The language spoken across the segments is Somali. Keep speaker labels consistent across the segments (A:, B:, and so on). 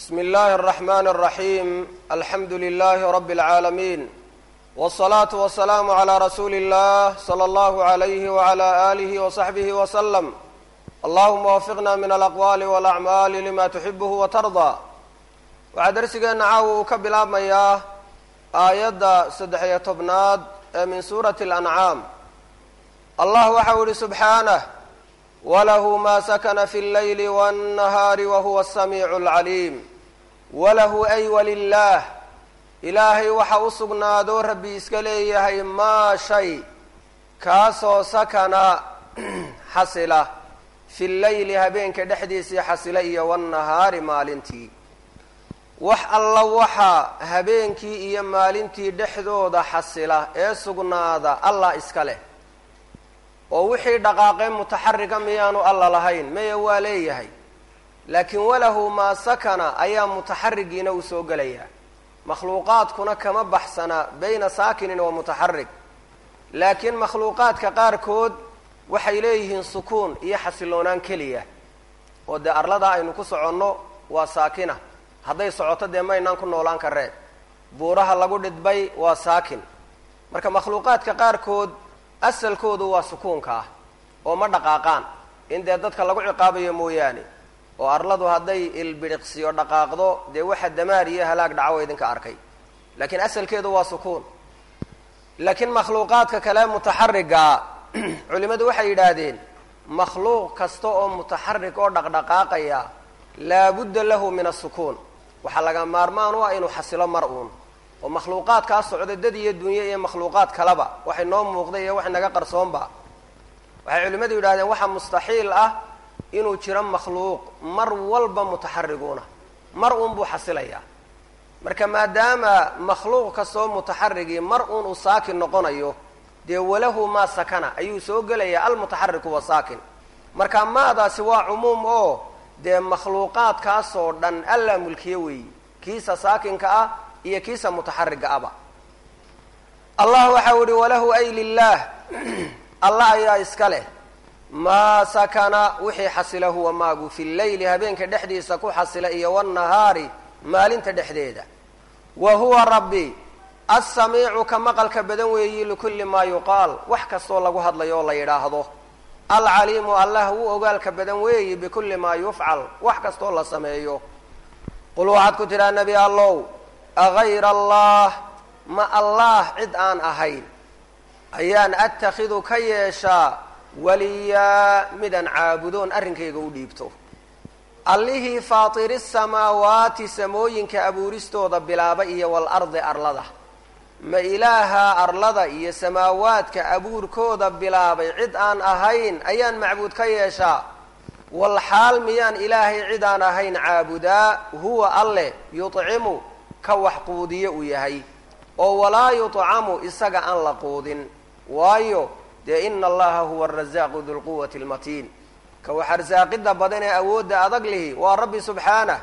A: بسم الله الرحمن الرحيم الحمد لله رب العالمين والصلاة والسلام على رسول الله صلى الله عليه وعلى آله وصحبه وسلم اللهم وفقنا من الأقوال والأعمال لما تحبه وترضى waxaa darsigeena caawa uu ka bilaabmayaa aayadda saddex iyo tobnaad ee min suurati اlancaam allah waxau yihi subxaanah walahu ma sakana fi اllayli wاnnahaari wahuwa asamiicu اlcaliim walahu ay walilaah ilaahay waxa u sugnaadoo rabbi iska leeyahay maa shay kaasoo sakana xasila fi llayli habeenka dhexdiisii xasila iyo wاnnahaari maalintii wax alla waxaa habeenkii iyo maalintii dhexdooda xasila ee sugnaada allah iska leh oo wixii dhaqaaqee mutaxarika miyaanu alla lahayn maya waa leeyahay laakiin walahu maa sakana ayaa mutaxarigiina uu soo gelayaa makhluuqaadkuna kama baxsana bayna saakinin wa mutaxarig laakiin makhluuqaadka qaarkood waxay leeyihiin sukuun iyo xasiloonaan keliya oo dee arlada aynu ku soconno waa saakina hadday socoto dee maynaan ku noolaan kareen buuraha lagu dhidbay waa saakin marka makhluuqaadka qaarkood asalkoodu waa sukuunka ah oo ma dhaqaaqaan in dee dadka lagu ciqaabayo mooyaane oo arladu hadday ilbidhiqsiyo dhaqaaqdo dee waxa damaar iyo halaag dhaco idinka arkay laakiin asalkeedu waa sukuun laakiin makhluuqaadka kale mutaxarigaa culimmadu waxay yidhaahdeen makhluuq kasta oo mutaxarig oo dhaqdhaqaaqaya laabudda lahu min asukuun waxaa laga maarmaan u ah inuu xasilo mar uun oo makhluuqaadkaa socda dad iyo dunye iyo makhluuqaad kaleba waxay noo muuqday iyo waxay naga qarsoonba waxay culimmadu yidhahdeen waxaa mustaxiil ah inuu jiro makhluuq mar walba mutaxariguuna mar uun buu xasilayaa marka maadaama makhluuq kastoo mutaxarigii mar uun uu saakin noqonayo dee walahu maa sakana ayuu soo gelayaa almutaxariku wa saakin marka maadaasi waa cumuum oo dee makhluuqaadkaasoo dhan allaa mulkiye weeyi kiisa saakinka ah iyo kiisa mutaxariga aba allah waxau ihi walahu ay lilaah allah ayaa iska leh maa sakana wixii xasila huwa maagu fi llayli habeenka dhexdiisa ku xasila iyo wاnnahaari maalinta dhexdeeda wa huwa rabbi assamiicu ka maqalka badan weeyi likulli maa yuqaal wax kastoo lagu hadlayo oo la yidhaahdo alcaliimu allah wuu ogaalka badan weeyi bikulli maa yufcal wax kastoo la sameeyo qul waxaad ku tidhaha nebi allow agayra allah ma allah cid aan ahayn ayaan attakhidu ka yeeshaa waliyaa midaan caabudoon arrinkayga u dhiibto allihii faatiri samaawaati samooyinka abuuristooda bilaaba iyo walardi arlada ma ilaaha arlada iyo samaawaadka abuurkooda bilaabay cid aan ahayn ayaan macbuud ka yeeshaa wal xaal miyaan ilaahay cid aan ahayn caabudaa huwa alleh yudcimu ka wax quudiye uu yahay oo walaa yudcamu isaga aan la quudin waayo dee ina allaha huwa arasaaqu dulquwati almatiin ka wax arsaaqidda badan ee awoodda adag lihi waa rabbi subxaanah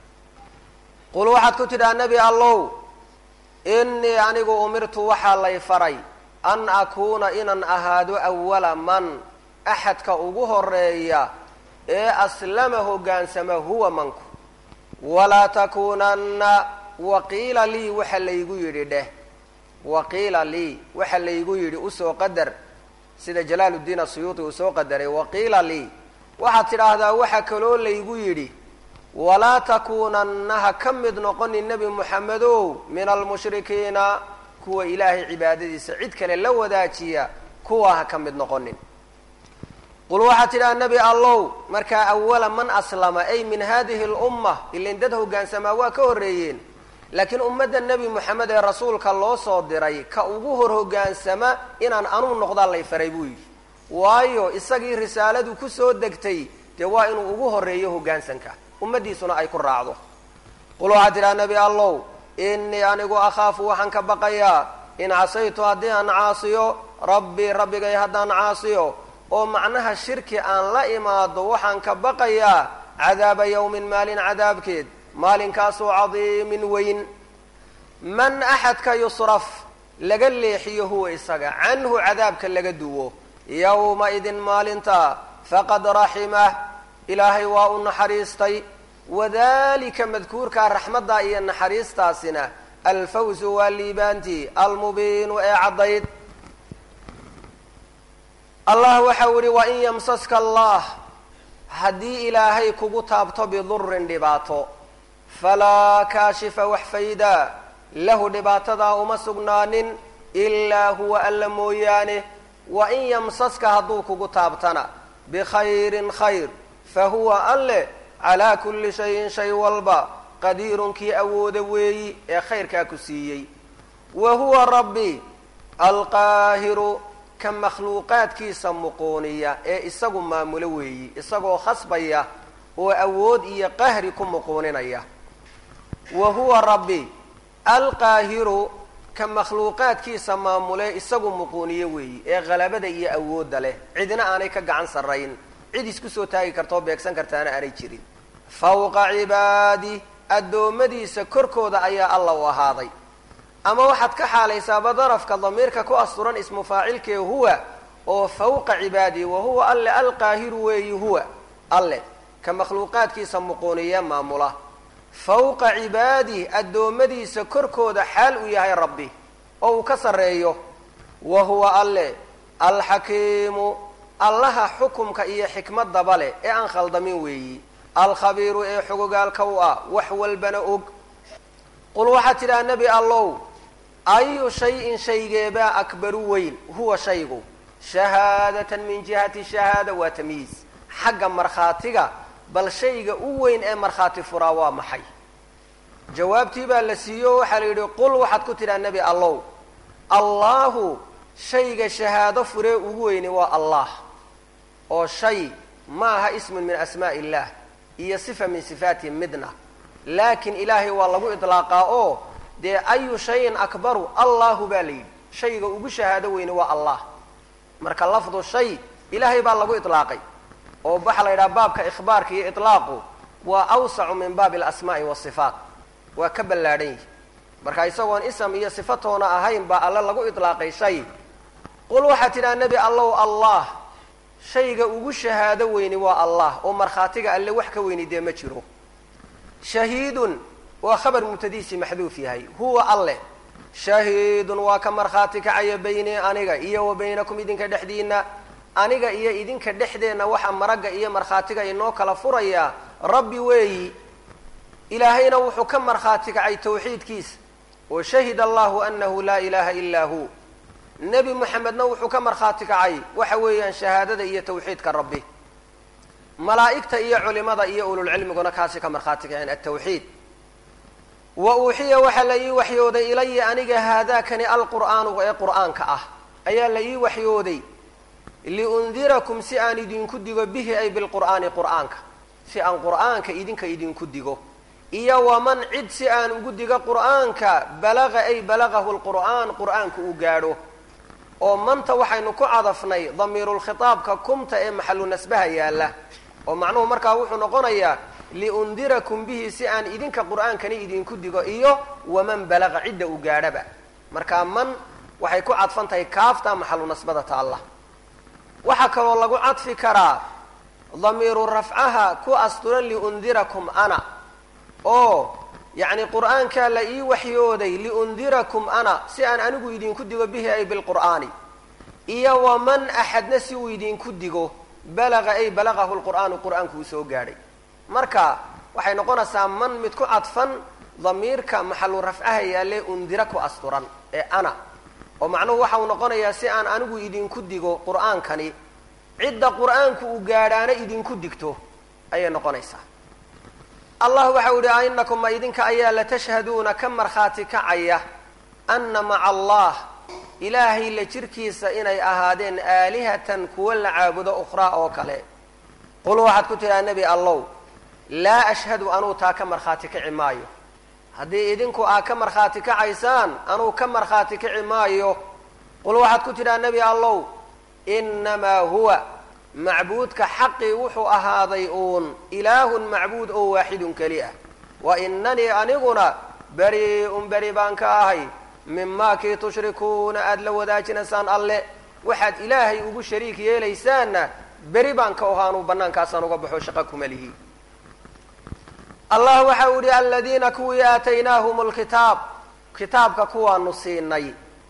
A: qul waxaad ku tidhaha nebi allow innii anigu umirtu waxaa lay faray an akuuna inaan ahaado awala man axadka ugu horeeya ee aslama hoggaansama huwa manku walaa takuunanna waqiila lii waxa laygu yidhi dheh waqiila lii waxa laygu yidhi usoo qadar sida jalaaluddiin asuyuuti uu soo qadaray waqiila lii waxaad tidhaahdaa waxa kaloo laygu yidhi walaa takuunanna ha ka mid noqonin nebi moxamedow min almushrikiina kuwa ilaahay cibaadadiisa cid kale la wadaajiya kuwa ha ka mid noqonin qul waxaad tidhaha nebi allow markaa awala man aslama ay min hadihi lumma ilin dad hogaansamaa waa ka horreeyeen laakiin ummadda nebi moxamed ee rasuulka loo soo diray ka ugu hor hoggaansama inaan anuu noqdaa lay faray buu yidhi waayo isagii risaaladu kusoo degtay dee waa inuu ugu horreeyo hoggaansanka ummaddiisuna ay ku raacdo qul waxaad tidhaha nebi allow innii anigu akhaafu waxaan ka baqayaa in casaytu haddii aan caasiyo rabbii rabbigay haddaan caasiyo oo macnaha shirki aan la imaado waxaan ka baqayaa cadaaba yowmin maalin cadaabkeed maalinkaasoo cadiimin weyn man axadka yusraf laga leexiyo huwa isaga canhu cadaabka laga duwo yowma idin maalinta faqad raximah ilaahay waa u naxariistay wadalika madkuurkaa raxmaddaa iyo naxariistaasina alfawzu waa liibaantii almubiinu ee caddayd allah waxau yihi wain yamsaska allah haddii ilaahay kugu taabto bidurin dhibaato falaa kaashifa wax faydaa lahu dhibaatadaa uma sugnaanin ilaa huwa alla mooyaane wain yamsaska hadduu kugu taabtana bikhayrin khayr fa huwa alle calaa kulli shayin shay walba qadiirun kii awooda weeyi ee khayrkaa ku siiyey wa huwa rabbi alqaahiru ka makhluuqaadkiisa muquuniya ee isagu maamulo weeyi isagoo khasbaya oo awood iyo qahri ku muquuninaya wa huwa rabbi alqaahiru ka makhluuqaadkiisa maamule isagu muquuniye weeyi ee halabada iyo awoodda leh cidna aanay ka gacan sarrayn cid isku soo taagi karta oo beegsan kartaana aanay jirin fawqa cibaadi addoommadiisa korkooda ayaa alla u ahaaday ama waxaad ka xaalaysaaba darafka damiirka ku asturan ismu faacilkee huwa oo fawqa cibaadi wa huwa alle alqaahiru weeyi huwa alle ka makhluuqaadkiisa muquuniye maamula fawqa cibaadi addoommadiisa korkooda xaal uu yahay rabbi oo uu ka sarreeyo wa huwa alle alxakiimu allaha xukumka iyo xikmadaba leh ee aan khaldamin weeyi alkhabiiru ee xogogaalka u ah wax walbana og qul waxaad tidhaha nebi allow ayu shayin shaygeebaa akbaru weyn huwa shaygu shahaadatan min jihati shahaada waa tamyiis xagga markhaatiga bal shayga u weyn ee markhaati furaa waa maxay jawaabtii baa la siiyo waxaa la yidhi qul waxaad ku tidhaha nebi allow allahu shayga shahaado furee ugu weyni waa allah oo shay ma aha ismun min asmaa'i illah iyo sifa min sifaatihi midna laakiin ilaahay waa lagu idlaaqaa oo dee ayu shayin akbaru allahu baa la yidhi shayga ugu shahaado weyni waa allah marka lafdu shay ilaahay baa lagu idlaaqay oo waxaa la yidhaha baabka ikhbaarka iyo itlaaqu waa awsacu min baabi alasmaa'i wasifaat waa ka ballaadhan yihi marka isagoon ism iyo sifatoona ahayn baa alle lagu idlaaqay shay qul waxaad tidhaha nebi allow allah shayga ugu shahaado weyni waa allah oo markhaatiga alle wax ka weyni dee ma jiro shahiidun waa khabar mubtadiisi maxduuf yahay huwa alleh shahiidun waa ka markhaati kacaya baynii aniga iyo wa baynakum idinka dhexdiina aniga iyo idinka dhexdeenna waxa maragga iyo markhaatiga inoo kala furayaa rabbi weeyi ilaahayna wuxuu ka markhaati kacay tawxiidkiisa oo shahida allahu anahu laa ilaha ilaa hu nebi moxamedna wuxuu ka markhaati kacay waxa weeyaan shahaadada iyo tawxiidka rabbi malaa'igta iyo culimada iyo ululcilmiguna kaasi ka markhaati kaceen altawxiid wa uuxiya waxaa la ii waxyooday ilaya aniga haadaakani alqur'aanu ee qur'aanka ah ayaa la ii waxyooday liundirakum si aan idinku digo bihi ay bilqur'aani qur'aanka si aan qur'aanka idinka idinku digo iyo waman cid si aan ugu digo qur'aanka balaga ay balagahu lqur'aan qur'aanka uu gaadho oo manta waxaynu ku cadafnay damiirulkhitaabka kumta ee maxalu nasbaha yaalla oo macnuhu markaa wuxuu noqonayaa liundirakum bihi si aan idinka qur'aankani idinku digo iyo waman balaga cidda uu gaadhaba markaa man waxay ku cadfan tahay kaafta maxalu nasbada taalla waxaa kaloo lagu cadfi karaa damiiru rafcaha ku asturan liundirakum ana oo yacni qur'aankaa la ii waxyooday liundirakum ana si aan anigu idinku digo bihi ay bilqur'aani iyo waman axadna si uu idinku digo balaga ay balagahu lqur'aanu qur'aanku uu soo gaadhay marka waxay noqonaysaa man mid ku cadfan damiirka maxalu rafcaha yaalle undira ku asturan ee ana oo macnuhu waxa uu noqonayaa si aan anigu idinku digo qur'aankani cidda qur'aanku uu gaadhaana idinku digto ayay noqonaysaa allah waxau yihi a inakum ma idinka ayaa latashhaduuna ka markhaati kacaya ana maca allah ilaahay la jirkiisa inay ahaadeen aalihatan kuwa la caabudo ukhraa oo kale qul waxaad ku tidhaha nebi allow laa ashhadu anuu taa ka markhaati kaci maayo haddii idinku aa ka markhaati kacaysaan anuu ka markhaati kaci maayo qul waxaad ku tidhaha nebi allow inamaa huwa macbuudka xaqii wuxuu ahaaday uun ilaahun macbuud oo waaxidun keli ah wa inanii aniguna beri-un beri baan ka ahay mimaa kii tushrikuuna aada la wadaajinaysaan alle waxaad ilaahay ugu shariik yeelaysaanna beri baan ka ohaanuu bannaankaasaan uga baxo shaqa kuma lihi allah waxa uu yihi aladiina kuwii aataynaahum lkitaab kitaabka kuwaanu siinay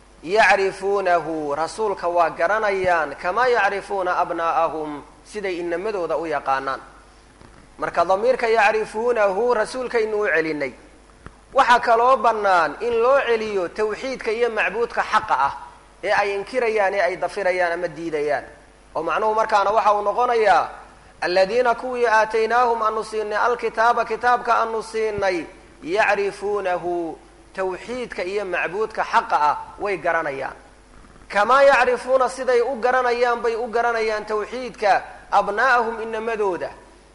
A: yacrifuunahu rasuulka waa garanayaan kamaa yacrifuuna abnaa'ahum siday inamadooda u yaqaanaan marka damiirka yacrifuunahu rasuulkaynu u celinay waxaa kaloo bannaan in loo celiyo tawxiidka iyo macbuudka xaqa ah ee ay inkirayaan ee ay dafirayaan ama diidayaan oo macnuhu markaana waxa uu noqonayaa aladiina kuwii aataynaahum aanu siinay alkitaaba kitaabka aanu siinay yacrifuunahu tawxiidka iyo macbuudka xaqa ah way garanayaan kamaa yacrifuuna siday u garanayaan bay u garanayaan tawxiidka abnaa'ahum inamadooda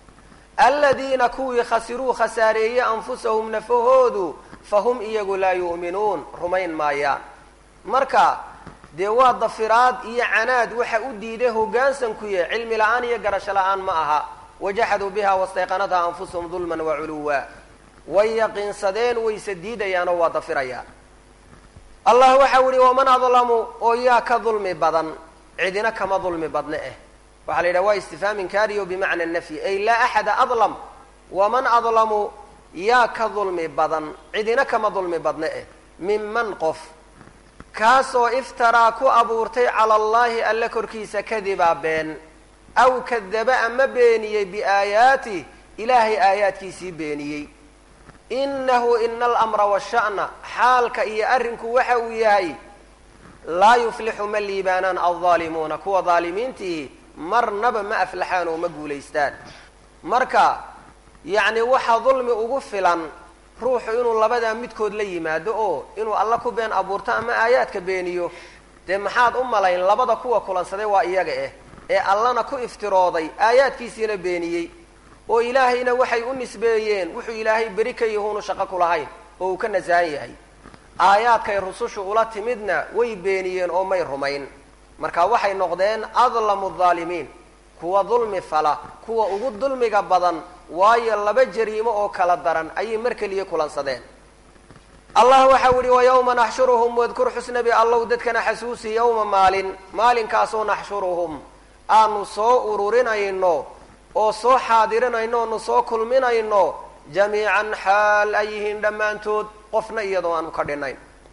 A: aladiina kuwii khasiruu khasaareeyey anfusahum nafahoodu fahum iyagu laa yu'minuun rumayn maayaan marka dee waa dafiraad iyo canaad waxa u diiday hoggaansankuye cilmi la-aan iyo garasho la-aan ma aha wajaxaduu biha wastayqanatha anfusahum dulman waculuwa way yaqiinsadeen wayse diidayaanoo waa dafirayaan allah waxau yihi waman adlamu oo yaa ka dulmi badan cidina kama dulmi badne eh waxaa la yidhaha waa istifhaam inkaariyo bimacna nafyi ay laa axada adlam waman adlamu yaa ka dulmi badan cidina kama dulmi badne eh minman qof kaasoo iftaraa ku abuurtay cala allahi alle korkiisa kadibaa been aw kadaba ama beeniyey biaayaatih ilaahay aayaadkiisii beeniyey inahu ina alamra washa'na xaalka iyo arrinku waxa uu yahay laa yuflixu ma liibaanaan aldaalimuuna kuwa daalimiintihi marnaba ma aflaxaan oo ma guulaystaan marka yacni waxaa dulmi ugu filan ruuxu inuu labadaa midkood la yimaado oo inuu alla ku been abuurto ama aayaadka beeniyo dee maxaad u malayn labada kuwa kulansaday waa iyaga eh ee allana ku iftirooday aayaadkiisiina beeniyey oo ilaahayna waxay u nisbeeyeen wuxuu ilaahay beri ka yahuunu shaqo ku lahayn oo uu ka nasahan yahay aayaadkay rusushu ula timidna way beeniyeen oo may rumayn marka waxay noqdeen adlamu dhaalimiin kuwa dulmi fala kuwa ugu dulmiga badan waayo laba jariimo oo kala daran ayay mar keliya kulansadeen allah waxau yihi wayawma naxshuruhum wadkur xusnabi allow dadkana xasuusi yowma maalin maalinkaasoo naxshuruhum aanu soo ururinayno oo soo xaadirinayno oonu soo kulminayno jamiican xaal ay yihiin dhammaantood qofna iyadoo aanu ka dhinayn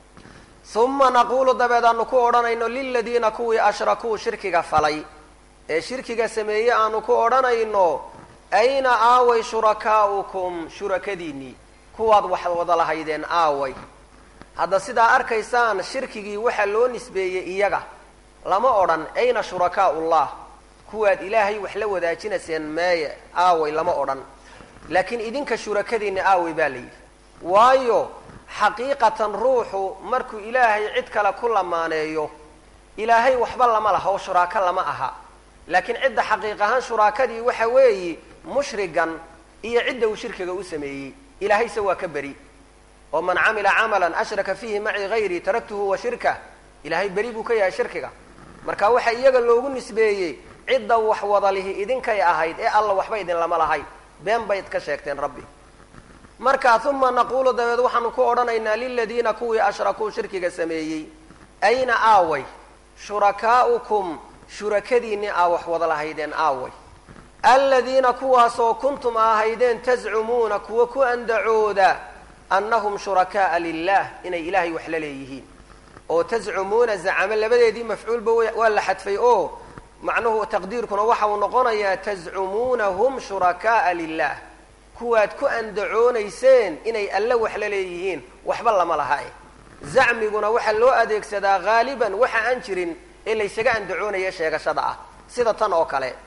A: uma naquulu dabeed aanu ku odhanayno liladiina kuwii ashrakuu shirkiga falay ee shirkiga sameeye aanu ku odhanayno ayna aaway shurakaa'ukum shurakadiinnii kuwaad wax wada lahaydeen aaway hadda sidaa arkaysaan shirkigii waxaa loo nisbeeyey iyaga lama odhan ayna shurakaa'ullah kuwaad ilaahay wax la wadaajinayseen meeye aaway lama odhan laakiin idinka shurakadiinna aaway baa la yidhi waayo xaqiiqatan ruuxu markuu ilaahay cid kale ku lamaaneeyo ilaahay waxba lama laha oo shuraako lama aha laakiin cidda xaqiiq ahaan shuraakadii waxa weeyi mushrigan iyo cidda uu shirkiga u sameeyey ilaahayse waa ka beri oo man camila camalan ashraka fiihi maci hayrii taraktuhu wa shirkah ilaahay beri buu ka yahay shirkiga marka waxa iyaga loogu nisbeeyey cidda wax wadalihi idinkay ahayd ee alla waxba idin lama lahayn been bayd ka sheegteen rabbi marka uma naquulu dabeed waxaanu ku odhanaynaa liladiina kuwii ashrakuu shirkiga sameeyey ayna aaway shurakaa'ukum shurakadiinni aa wax wada lahaydeen aaway aladiina kuwaasoo kuntum ahaydeen tazcumuuna kuwa ku andacooda annahum shuraka'a lilah inay ilaahay wax la leeyihiin oo tazcumuuna zacamo labadeedii mafcuulba waa la xadfay oo macnuhu taqdiirkuna waxa uu noqonayaa tazcumuunahum shuraka'a lilah kuwaad ku andacoonayseen inay alle wax la leeyihiin waxba lama laha eh zacmiguna waxaa loo adeegsadaa haaliban waxa aan jirin ee laysaga andacoonaya sheegashada ah sida tan oo kale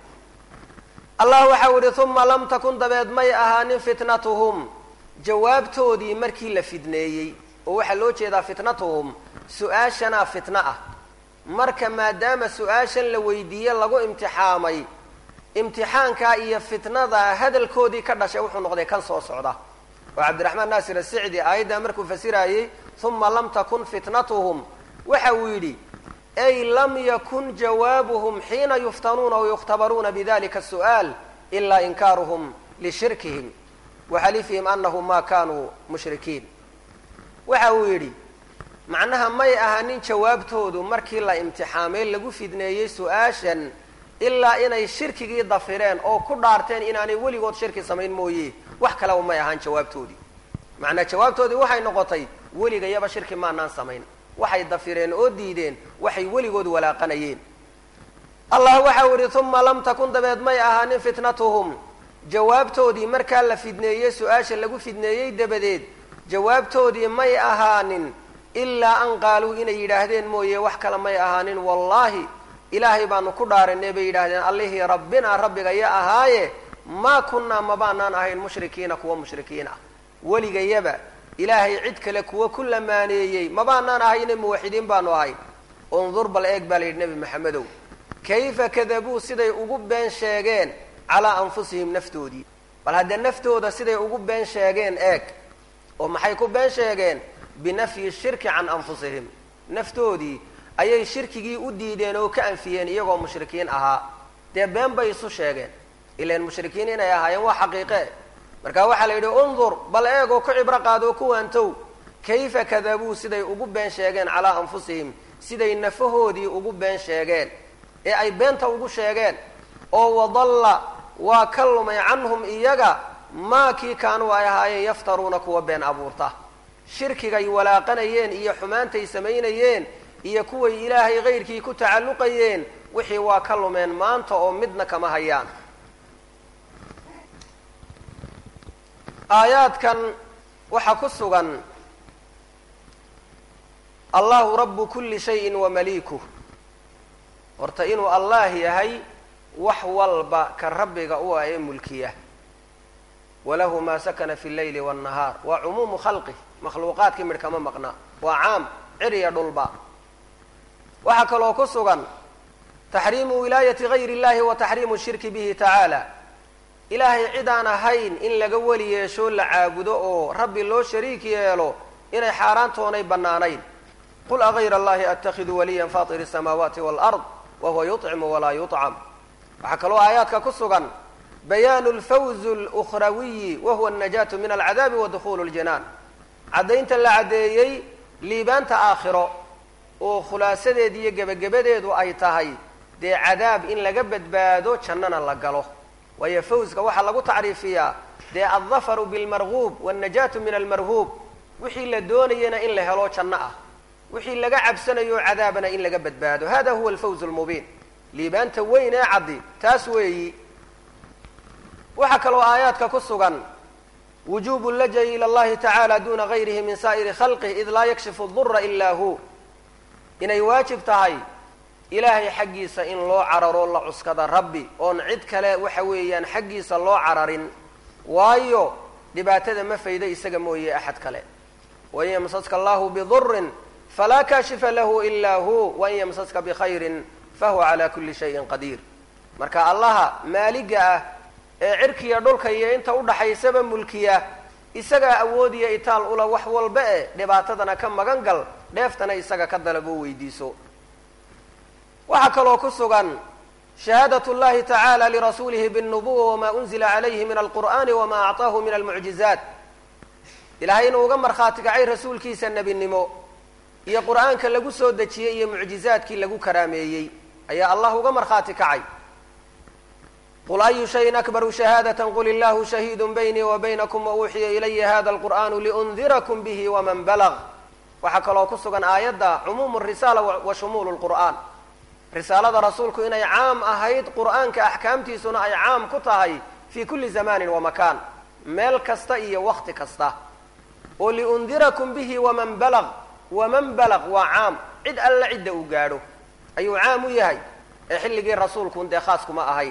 A: allah waxau yihi uma lam takun dabeed may ahaanin fitnatuhum jawaabtoodii markii la fidneeyey oo waxaa loo jeedaa fitnatuhum su-aashanaa fitno ah marka maadaama su-aashan la weydiiye lagu imtixaamay imtixaankaa iyo fitnada hadalkoodii ka dhashay wuxuu noqday kan soo socda oo cabdiraxmaan naasir asicdi aayaddaa markuu fasirayey uma lam takun fitnatuhum waxa uu yidhi ay lam yakun jawaabuhum xiina yuftanuuna wayukhtabaruuna bidalika su'aal ilaa inkaaruhum lishirkihim waxalifihim anahum ma kanuu mushrikiin waxa uu yidhi macnaha may ahanin jawaabtoodu markii la imtixaamay lagu fidneeyey su-aashan ilaa inay shirkigii dafireen oo ku dhaarteen inaanay weligood shirki samayn mooye wax kaleba may ahaan jawaabtoodii macnaa jawaabtoodii waxay noqotay weligayaba shirki maanaan samayn waxay dafireen oo diideen waxay weligood walaaqanayeen allah waxau idhi uma lam takun dabeed may ahaanin fitnatuhum jawaabtoodii markaa la fidneeyey su-aasha lagu fidneeyey dabadeed jawaabtoodii may ahaanin ilaa an qaaluu inay yidhaahdeen mooye wax kale may ahaanin wallaahi ilaahay baanu ku dhaaranay bay yidhaahdeen allihii rabbinaa rabbigaya ahaaye maa kunnaa mabaanaan ahayn mushrikiina kuwa mushrikiin ah weligayaba ilaahay cid kale kuwa ku lamaaneeyey mabaanaan ahayne muwaxidiin baanu ahayn undur bal eeg baa la yidhi nebi maxamedow kayfa kadabuu siday ugu been sheegeen calaa anfusihim naftoodii bal haddee naftooda siday ugu been sheegeen eeg oo maxay ku been sheegeen binafyi shirki can anfusihim naftoodii ayay shirkigii u diideen oo ka anfiyeen iyagoo mushrikiin ahaa dee been bay isu sheegeen ilan mushrikiin inay ahaayeen waa xaqiiqe marka waxaa la yidhi undur bal eeg oo ku cibro qaad oo ku waantow kayfa kadabuu siday ugu been sheegeen calaa anfusihim siday nafahoodii ugu been sheegeen ee ay beenta ugu sheegeen oo wadalla waa ka lumay canhum iyaga maa kii kaanuu ay ahaayeen yaftaruuna kuwa been abuurta shirkigay walaaqanayeen iyo xumaantay samaynayeen iyo kuway ilaahay kayrkii ku tacalluqayeen wixii waa ka lumeen maanta oo midna kama hayaan aayaadkan waxaa ku sugan allahu rabu kuli shayin wamaliikuh horta inuu allah yahay wax walba ka rabbiga u ah ee mulkiya walahu maa sakana fi leyli wاnnahaar waa cumuumu khalqih makhluuqaadkii midh kama maqna waa caam ciriya dhulba waxaa kaloo ku sugan taxriimu wilaayati gayr اllahi wa taxriimu shirki bihi tacaala ilaahay cid aan ahayn in laga weli yeesho la caabudo oo rabbi loo shariik yeelo inay xaaraantoonay bannaanayn qul agayra allahi attakidu waliya fatir الsamaawaati wاlard wahuwa yuطcimu walaa yuطcam waxaa kaloo aayaadka ku sugan bayaanu lfawz اlأkhrawiyi wahuwa الnajaatu min alcadaabi wa dukhulu اljanaan caddaynta la caddeeyey liibaanta aakhiro oo khulaasadeed iyo gebagabadeedu ay tahay dee cadaab in laga badbaado jannana la galo waayo fawska waxaa lagu tacriifiyaa dee aldafaru bilmarguub wاlnajaatu min almarhuub wixii la doonayana in la helo janno ah wixii laga cabsanayo cadaabana in laga badbaado hada huwa alfawz lmubiin liibaanta weyn ee caddi taas weeyi waxaa kaloo aayaadka ku sugan wujubu lajayi ila allahi tacaala duna gayrihi min saa'iri khalqih id laa yakshifu dura ila hu inay waajib tahay ilaahay xaggiisa in loo cararo la cuskada rabbi oon cid kale waxa weeyaan xaggiisa loo cararin waayo dhibaatada ma fayda isaga mooye axad kale wain yamsaska allahu bidurin falaa kaashifa lahu ila hu wain yamsaska bikhayrin fahuwa calaa kuli shayin qadiir marka allaha maaliga ah ee cirkiya dhulka iyo inta udhaxaysaba mulkiya isagaa awoodiya itaal ula wax walba e dhibaatadana ka magan gal dheeftana isaga ka dalabo weydiiso waxaa kaloo ku sugan shahaadat llahi tacaala lirasuulihi biاlnubuwa wama unzila calayhi min alqur'ani wama acطaahu min almucjizaat ilahay inuu uga markhaati kacay rasuulkiisa nebinimo iyo qur'aanka lagu soo dejiyey iyo mucjizaadkii lagu karaameeyey ayaa allah uga markhaati kacay qul ayu shayin akbaru shahaadata qul illahu shahiidu baynii wa baynakum wauuxiya ilaya hada alqur'anu liundirakum bihi waman balag waxaa kaloo ku sugan aayadda cumuumu risaala wa shumuulu lqur'aan risaalada rasuulku inay caam ahayd qur'aanka axkaamtiisuna ay caam ku tahay fi kuli zamanin wa makaan meel kasta iyo wakti kasta oo liundirakum bihi waman balag waman balag waa caam cid alla cidda uu gaadho ayuu caam u yahay ee xilligii rasuulkun dee khaas kuma ahayn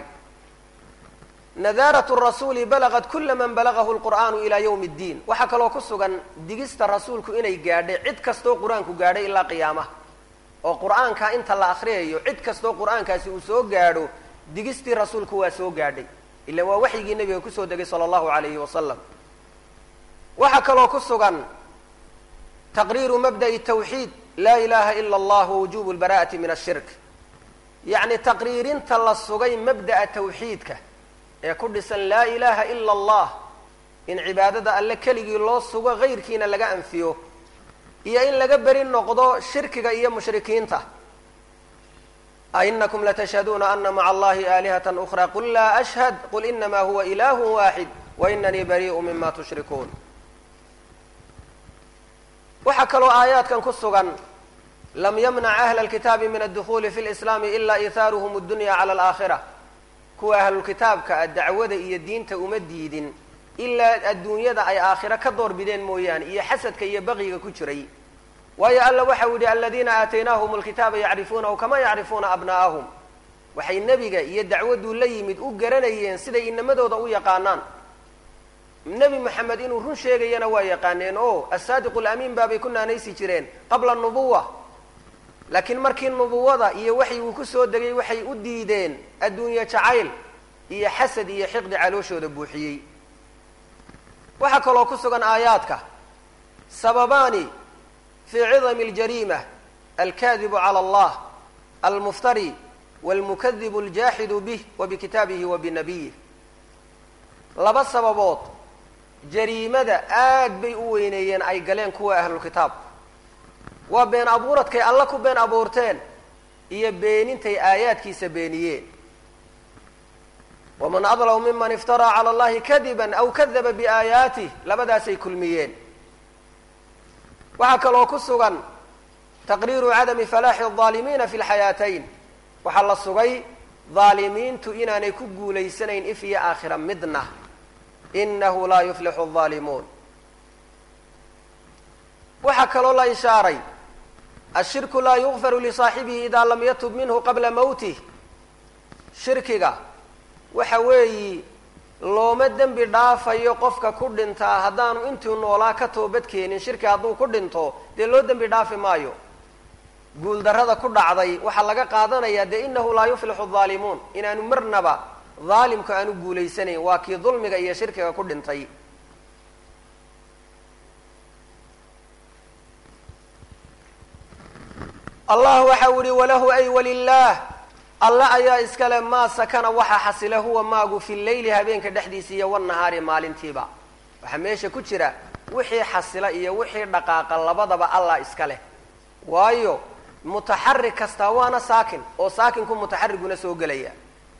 A: nadaarat rasuuli balagat kula man balagahu lqur'aanu ilaa ywm اddiin waxaa kaloo ku sugan digista rasuulku inay gaadhay cid kastoo qur-aanku gaadhay ilaa qiyaamaha oo qur-aanka inta la akriyayo cid kastoo qur-aankaasi uu soo gaadho digistii rasuulku waa soo gaadhay ila waa waxyigii nebiga kusoo degay sala allahu alayhi wasalam waxaa kaloo ku sugan taqriiru mabda'i tawxiid laa ilaha ila allah wujubu lbara'ati min ashirk yacni taqriirinta la sugay mabda'a tawxiidka ee ku dhisan laa ilaha ila allah in cibaadada alle keligii loo sugo hayrkiina laga anfiyo iyo in laga beri noqdo shirkiga iyo mushrikiinta ainakum latashhaduuna ana maca allahi aalihata ukra qul laa ashhad qul inama huwa ilahu waaxid wainanii bariiءu mima tushrikuun waxaa kaloo aayaadkan ku sugan lam yamnac ahla alkitaabi min addukuuli fi lislaami ila ihaaruhum addunya cala alaakhira kuwa ahlulkitaabka a dacwada iyo diinta uma diidin ilaa adduunyada ay aakhiro ka door bideen mooyaane iyo xasadka iyo baqiga ku jiray waayo alla waxau yidhi aladiina aataynaahum alkitaaba yacrifuunahu kama yacrifuuna abna'ahum waxay nebiga iyo dacwadduu la yimid u garanayeen siday inamadooda u yaqaanaan nebi moxamed inuu run sheegayana waa yaqaaneen o asaadiqu lamiin baabay ku naanaysi jireen qabla nubuwa laakiin markii nubuwada iyo waxyiguu ku soo degay waxay u diideen adduunye jacayl iyo xasad iyo xiqdi calooshooda buuxiyey waxaa kaloo ku sugan aayaadka sababaani fii cidami اljariima alkadibu calى allah almuftari wاlmukadibu اljaaxidu bih wa bikitaabihi wa binabiyih laba sababood jariimada aad bay u weyneeyeen ay galeen kuwa ahlulkitaab waa been abuuradkay alla ku been abuurteen iyo beenintay aayaadkiisa beeniyeen waman adlamu miman iftaraa cala allahi kadiban aw kadaba biaayaatih labadaasay kulmiyeen waxaa kaloo ku sugan taqriiru cadami falaaxi alظaalimiina fi lxayaatayn waxaa la sugay dhaalimiintu inaanay ku guulaysanayn if iyo aakhira midna inahu laa yuflixu الظaalimuun waxaa kaloo la ishaaray ashirku laa yugfaru lisaaxibihi idaa lam yatub minhu qabla mowtih shirkiga waxa weeyi looma dembi dhaafayo qofka ku dhintaa haddaanu intuu noolaa ka toobad keenin shirki hadduu ku dhinto dee loo dembi dhaafi maayo guuldarrada ku dhacday waxaa laga qaadanayaa dee inahu laa yuflixu الظaalimuun inaanu marnaba dhaalimku aanu guulaysanayn waa kii dulmiga iyo shirkiga ku dhintay allah waxa u yihi walahu ay walilah alle ayaa iskale maa sakana waxa xasila huwa maagu fi leyli habeenka dhexdiisa iyo wanahaari maalintiiba waxaa meesha ku jira wixii xasila iyo wixii dhaqaaqa labadaba allah iska leh waayo mutaxarik kastaa waana saakin oo saakinku mutaxariguna soo gelaya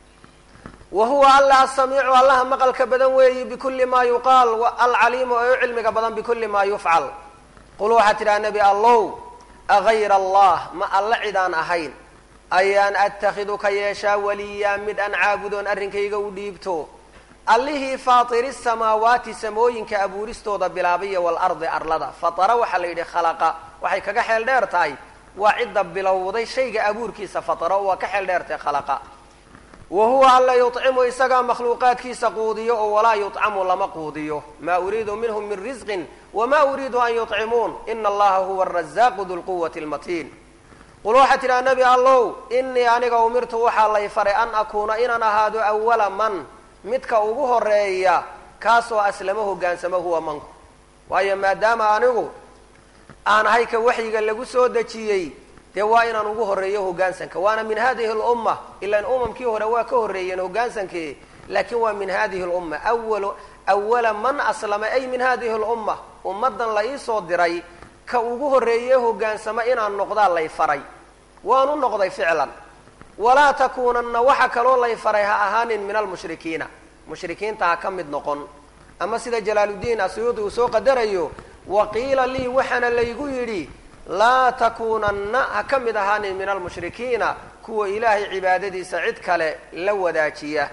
A: wa huwa alla asamiicu allaha maqalka badan weeyi bikulli maa yuqaal alcaliimu ee u cilmiga badan bikulli maa yufcal qul waxaa tidhaha nebi allow agayra allah ma alla cidaan ahayn ayaan atakhidu ka yeeshaa waliyaa mid aan caabudoon arrinkayga u dhiibto allihii faatiri samaawaati samooyinka abuuristooda bilaabaya waalardi arlada fatara waxaa la yidhi khalaqa waxay kaga xeel dheer tahay waa cidda bilowday shayga abuurkiisa fataro waa ka xeel dheertahay khalaqa wa huwa alla yucimu isagaa makhluuqaadkiisa quudiyo oo walaa yucamu lama quudiyo maa uriidu minhum min risqin wma uriidu an yuطcimuun ina allaha huwa arazaaqu du lquwati lmatiin qul waxaa tidhaha nebi allow inii aniga umirtu waxaa lay faray an akuuna inaan ahaado awala man midka ugu horeeya kaasoo aslamo hogaansamo huwa manku waayo maadaama anigu aan ahay ka waxyiga lagu soo dejiyey dee waa inaan ugu horeeyo hogaansanka waana min hadihi lumma ilaan umamkii hore waa ka horreeyeen hogaansankii laakiin waa min hadihi lumma awal awala man aslama ay min hadihi lumma ummaddan la iisoo diray ka ugu horreeye hogaansamo inaan noqdaa lay faray waanu noqday ficlan walaa takuunanna waxa kaloo lay faray ha ahaanin min almushrikiina mushrikiinta ha ka mid noqon ama sida jalaaluddiin asuyuudi uu soo qadarayo waqiila lii waxaana laygu yidhi laa takuunanna ha ka mid ahaanin min almushrikiina kuwa ilaahay cibaadadiisa cid kale la wadaajiya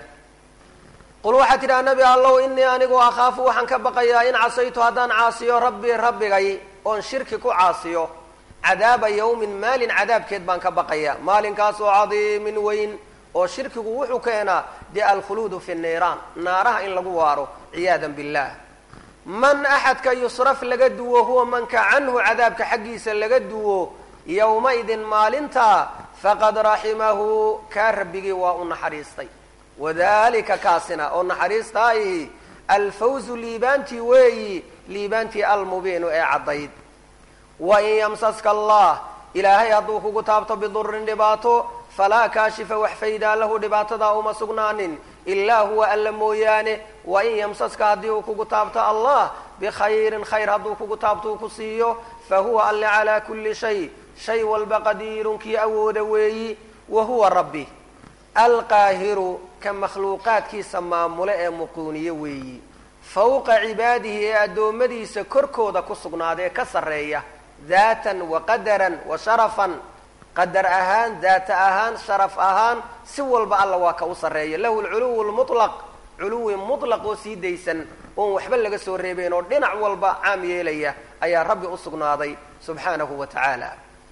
A: qul waxaa tidhaha nebi allow inii anigu akhaafu waxaan ka baqayaa in casaytu haddaan caasiyo rabbii rabbigay oon shirki ku caasiyo cadaaba yawmin maalin cadaabkeed baan ka baqayaa maalinkaasoo cadiimin weyn oo shirkigu wuxuu keenaa dee alkhuluudu fi niiraan naaraha in lagu waaro ciyaadan billah man axadka yusraf laga duwo huwa manka canhu cadaabka xaggiisa laga duwo yowmaidin maalinta faqad raximahu kaa rabbigii waa u naxariistay wadalika kaasina oo naxariistaahi alfawzu liibaantii weeyi liibaantii almubiinu ee caddayd wain yamsaska allah ilaahay hadduu kugu taabto bidurin dhibaato falaa kaashifa wax faydaa lahu dhibaatadaa uma sugnaanin ilaa huwa alla mooyaane wain yamsaska haddii uu kugu taabto allah bikhayrin khayr hadduu kugu taabto uu ku siiyo fa huwa alle calaa kulli shay shay walba qadiirun kii awooda weeyi wa huwa rabbi alqaahiru ka makhluuqaadkiisa maamule ee muquuniye weeyi fawqa cibaadihi ee addoommadiisa korkooda ku sugnaadee ka sarreeya daatan wa qadaran wa sharafan qadar ahaan daata ahaan sharaf ahaan si walba alla waa ka u sarreeya lahu lculuwu lmutlaq culuwi mutlaq oo sii daysan oon waxba laga soo reebeyn oo dhinac walba caam yeelaya ayaa rabbi u sugnaaday subxaanahu wa tacaala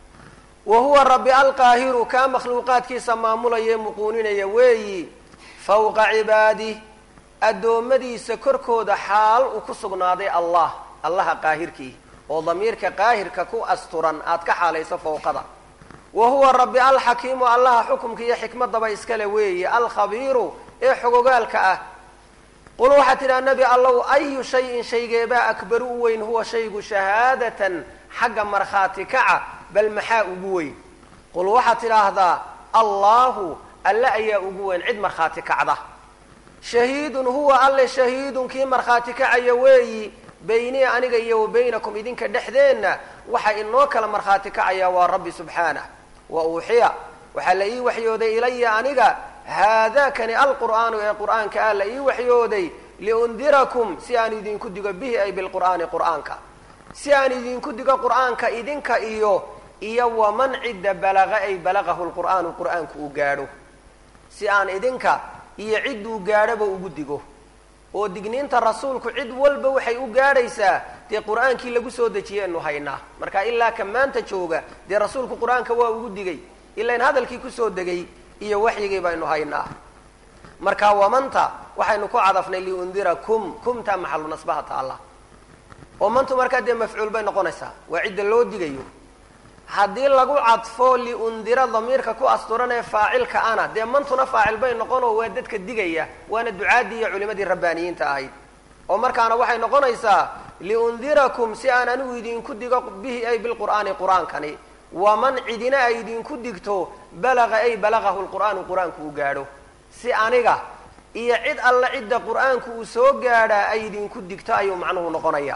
A: wa huwa rabbi alqaahiru kaa makhluuqaadkiisa maamulaya ee muquuninaya weeyi fawqa cibaadih addoommadiisa korkooda xaal uu ku sugnaaday allah allaha qaahirkii oo damiirka qaahirka ku asturan aad ka xaalayso fawqada wa huwa rabbi alxakiimu allaha xukumka iyo xikmadaba iskale weeye alkhabiiru ee xogogaalka ah qul waxaad tidhaha nebi allow ayu shayin shaygeebaa akbaru u weyn huwa shaygu shahaadatan xagga markhaati kaca bal maxaa ugu weyn qul waxaad tidhaahdaa allaahu alle ayaa ugu weyn cid markhaati kacda shahiidun huwa alle shahiidun kii markhaati kacaya weeyi beynii aniga iyo wa baynakum idinka dhexdeenna waxa inoo kala markhaati kacaya waa rabbi subxaanah wa uuxiya waxaa la ii waxyooday ilaya aniga haadaakani alqur'aanu ee qur'aanka ah la ii waxyooday liundirakum si aan idinku digo bihi ay bilqur'aani qur'aanka si aan idinku digo qur'aanka idinka iyo iyo waman cidda balaqa ay balaqahu lqur'aanu qur'aanku uu gaadho si aan idinka iyo cidduu gaadhoba ugu digo oo digniinta rasuulku cid walba waxay u gaadhaysaa dee qur'aankii lagu soo dejiyeynu haynaa marka ilaa ka maanta jooga dee rasuulku qur-aanka waa ugu digay ilain hadalkii kusoo degay iyo waxyigii baynu haynaa marka wamanta waxaynu ku cadafnay liundira kum kumtaa maxalu nasbaha taalla oo mantu markaa dee mafcuul bay noqonaysaa waa cidda loo digayo haddii lagu cadfo liundira damiirka ku asturan ee faacilka ana dee mantuna faacil bay noqonoo waa dadka digaya waana ducaadii iyo culimadii rabbaaniyiinta ahayd oo markaana waxay noqonaysaa liundirakum si aan anigu idinku digo bihi ay bilqur'aani qur-aankani waman cidina ay idinku digto balaqa ay balaqahu lqur'aanu qur-aanku uu gaadho si aniga iyo cid alla cidda qur-aanku uu soo gaadhaa ay idinku digto ayuu macnuhu noqonayaa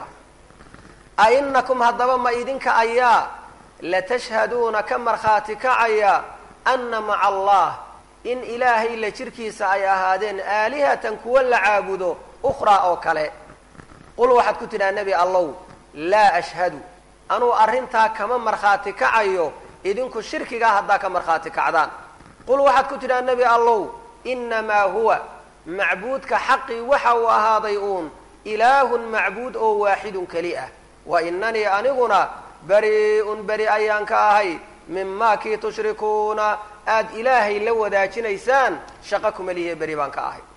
A: a inakum haddaba ma idinka ayaa latashhaduuna ka markhaati kacaya ana maca allah in ilaahay la jirkiisa ay ahaadeen aalihatan kuwa la caabudo ukhraa oo kale qul waxaad ku tidhaha nebi allow laa ashhadu anuu arrintaa kama markhaati kacayo idinku shirkigaa haddaa ka markhaati kacdaan qul waxaad ku tidhaha nebi allow inamaa huwa macbuudka xaqii waxa uu ahaaday uun ilaahun macbuud oo waaxidun keli ah wa inanii aniguna bari-un beri ayaan ka ahay mimaa kii tushrikuuna aada ilaahay la wadaajinaysaan shaqo kuma lihiye beri baan ka ahay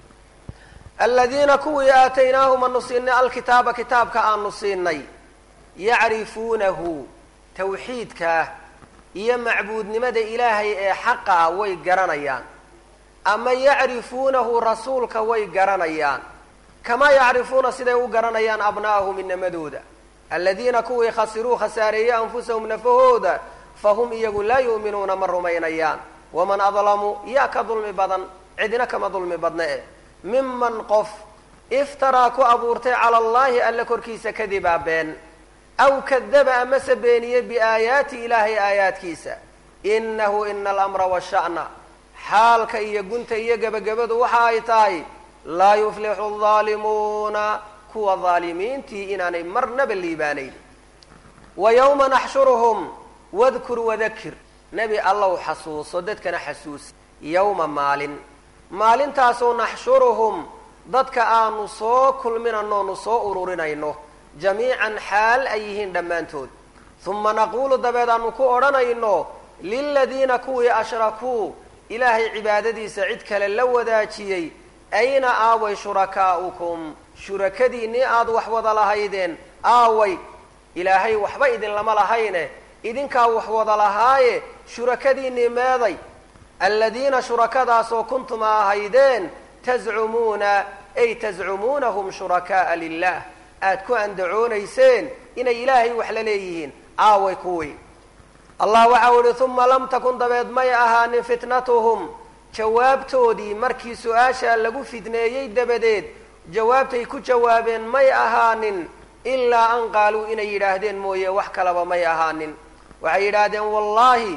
A: aladiina kuwii aataynaahum anu siinay alkitaaba kitaabka aanu siinay yacrifuunahu tawxiidkaa iyo macbuudnimada ilaahay ee xaqa ah way garanayaan ama yacrifuunahu rasuulka way garanayaan kamaa yacrifuuna siday u garanayaan abna'ahum inamadooda aladiina kuwii khasiruu khasaareeyey anfusahum nafahooda fahum iyagu laa yu'minuuna ma rumaynayaan waman adlamu yaa ka dulmi badan cidina kama dulmi badna e miman qof iftaraa ku abuurtay cala allahi alla korkiisa kadibaa been aw kadaba amase beeniyey biaayaati ilaahay aayaadkiisa inahu ina alamra washa'na xaalka iyo gunta iyo gebagabadu waxa ay tahay laa yuflixu aldaalimuuna kuwa daalimiintii inaanay marnaba liibaanayn wa yawma naxshuruhum wadkur wadakir nebi allow xasuuso dadkana xasuus yowma maalin maalintaasoo naxshuruhum dadka aanu soo kulminanoonu soo ururinayno jamiican xaal ay yihiin dhammaantood uma naquulu dabeed aanu ku odhanayno liladiina kuwii ashrakuu ilaahay cibaadadiisa cid kale la wadaajiyey ayna aaway shurakaa'ukum shurakadiinnii aada wax wada lahaydeen aaway ilaahay waxba idinlama lahayne idinkaa wax wada lahaaye shurakadiinnii meeday aladiina shurakadaasoo kuntum a ahaydeen tazcumuuna ay tazcumuunahum shuraka'a lilah aada ku andacoonayseen inay ilaahay wax la leeyihiin aaway kuwii allah waxau ihi uma lam takun dabeed may ahaanin fitnatuhum jawaabtoodii markii su-aashaa lagu fidneeyey dabadeed jawaabtay ku jawaabeen may ahaanin ilaa an qaaluu inay yidhaahdeen mooye wax kalaba may ahaanin waxay yidhaahdeen wallaahi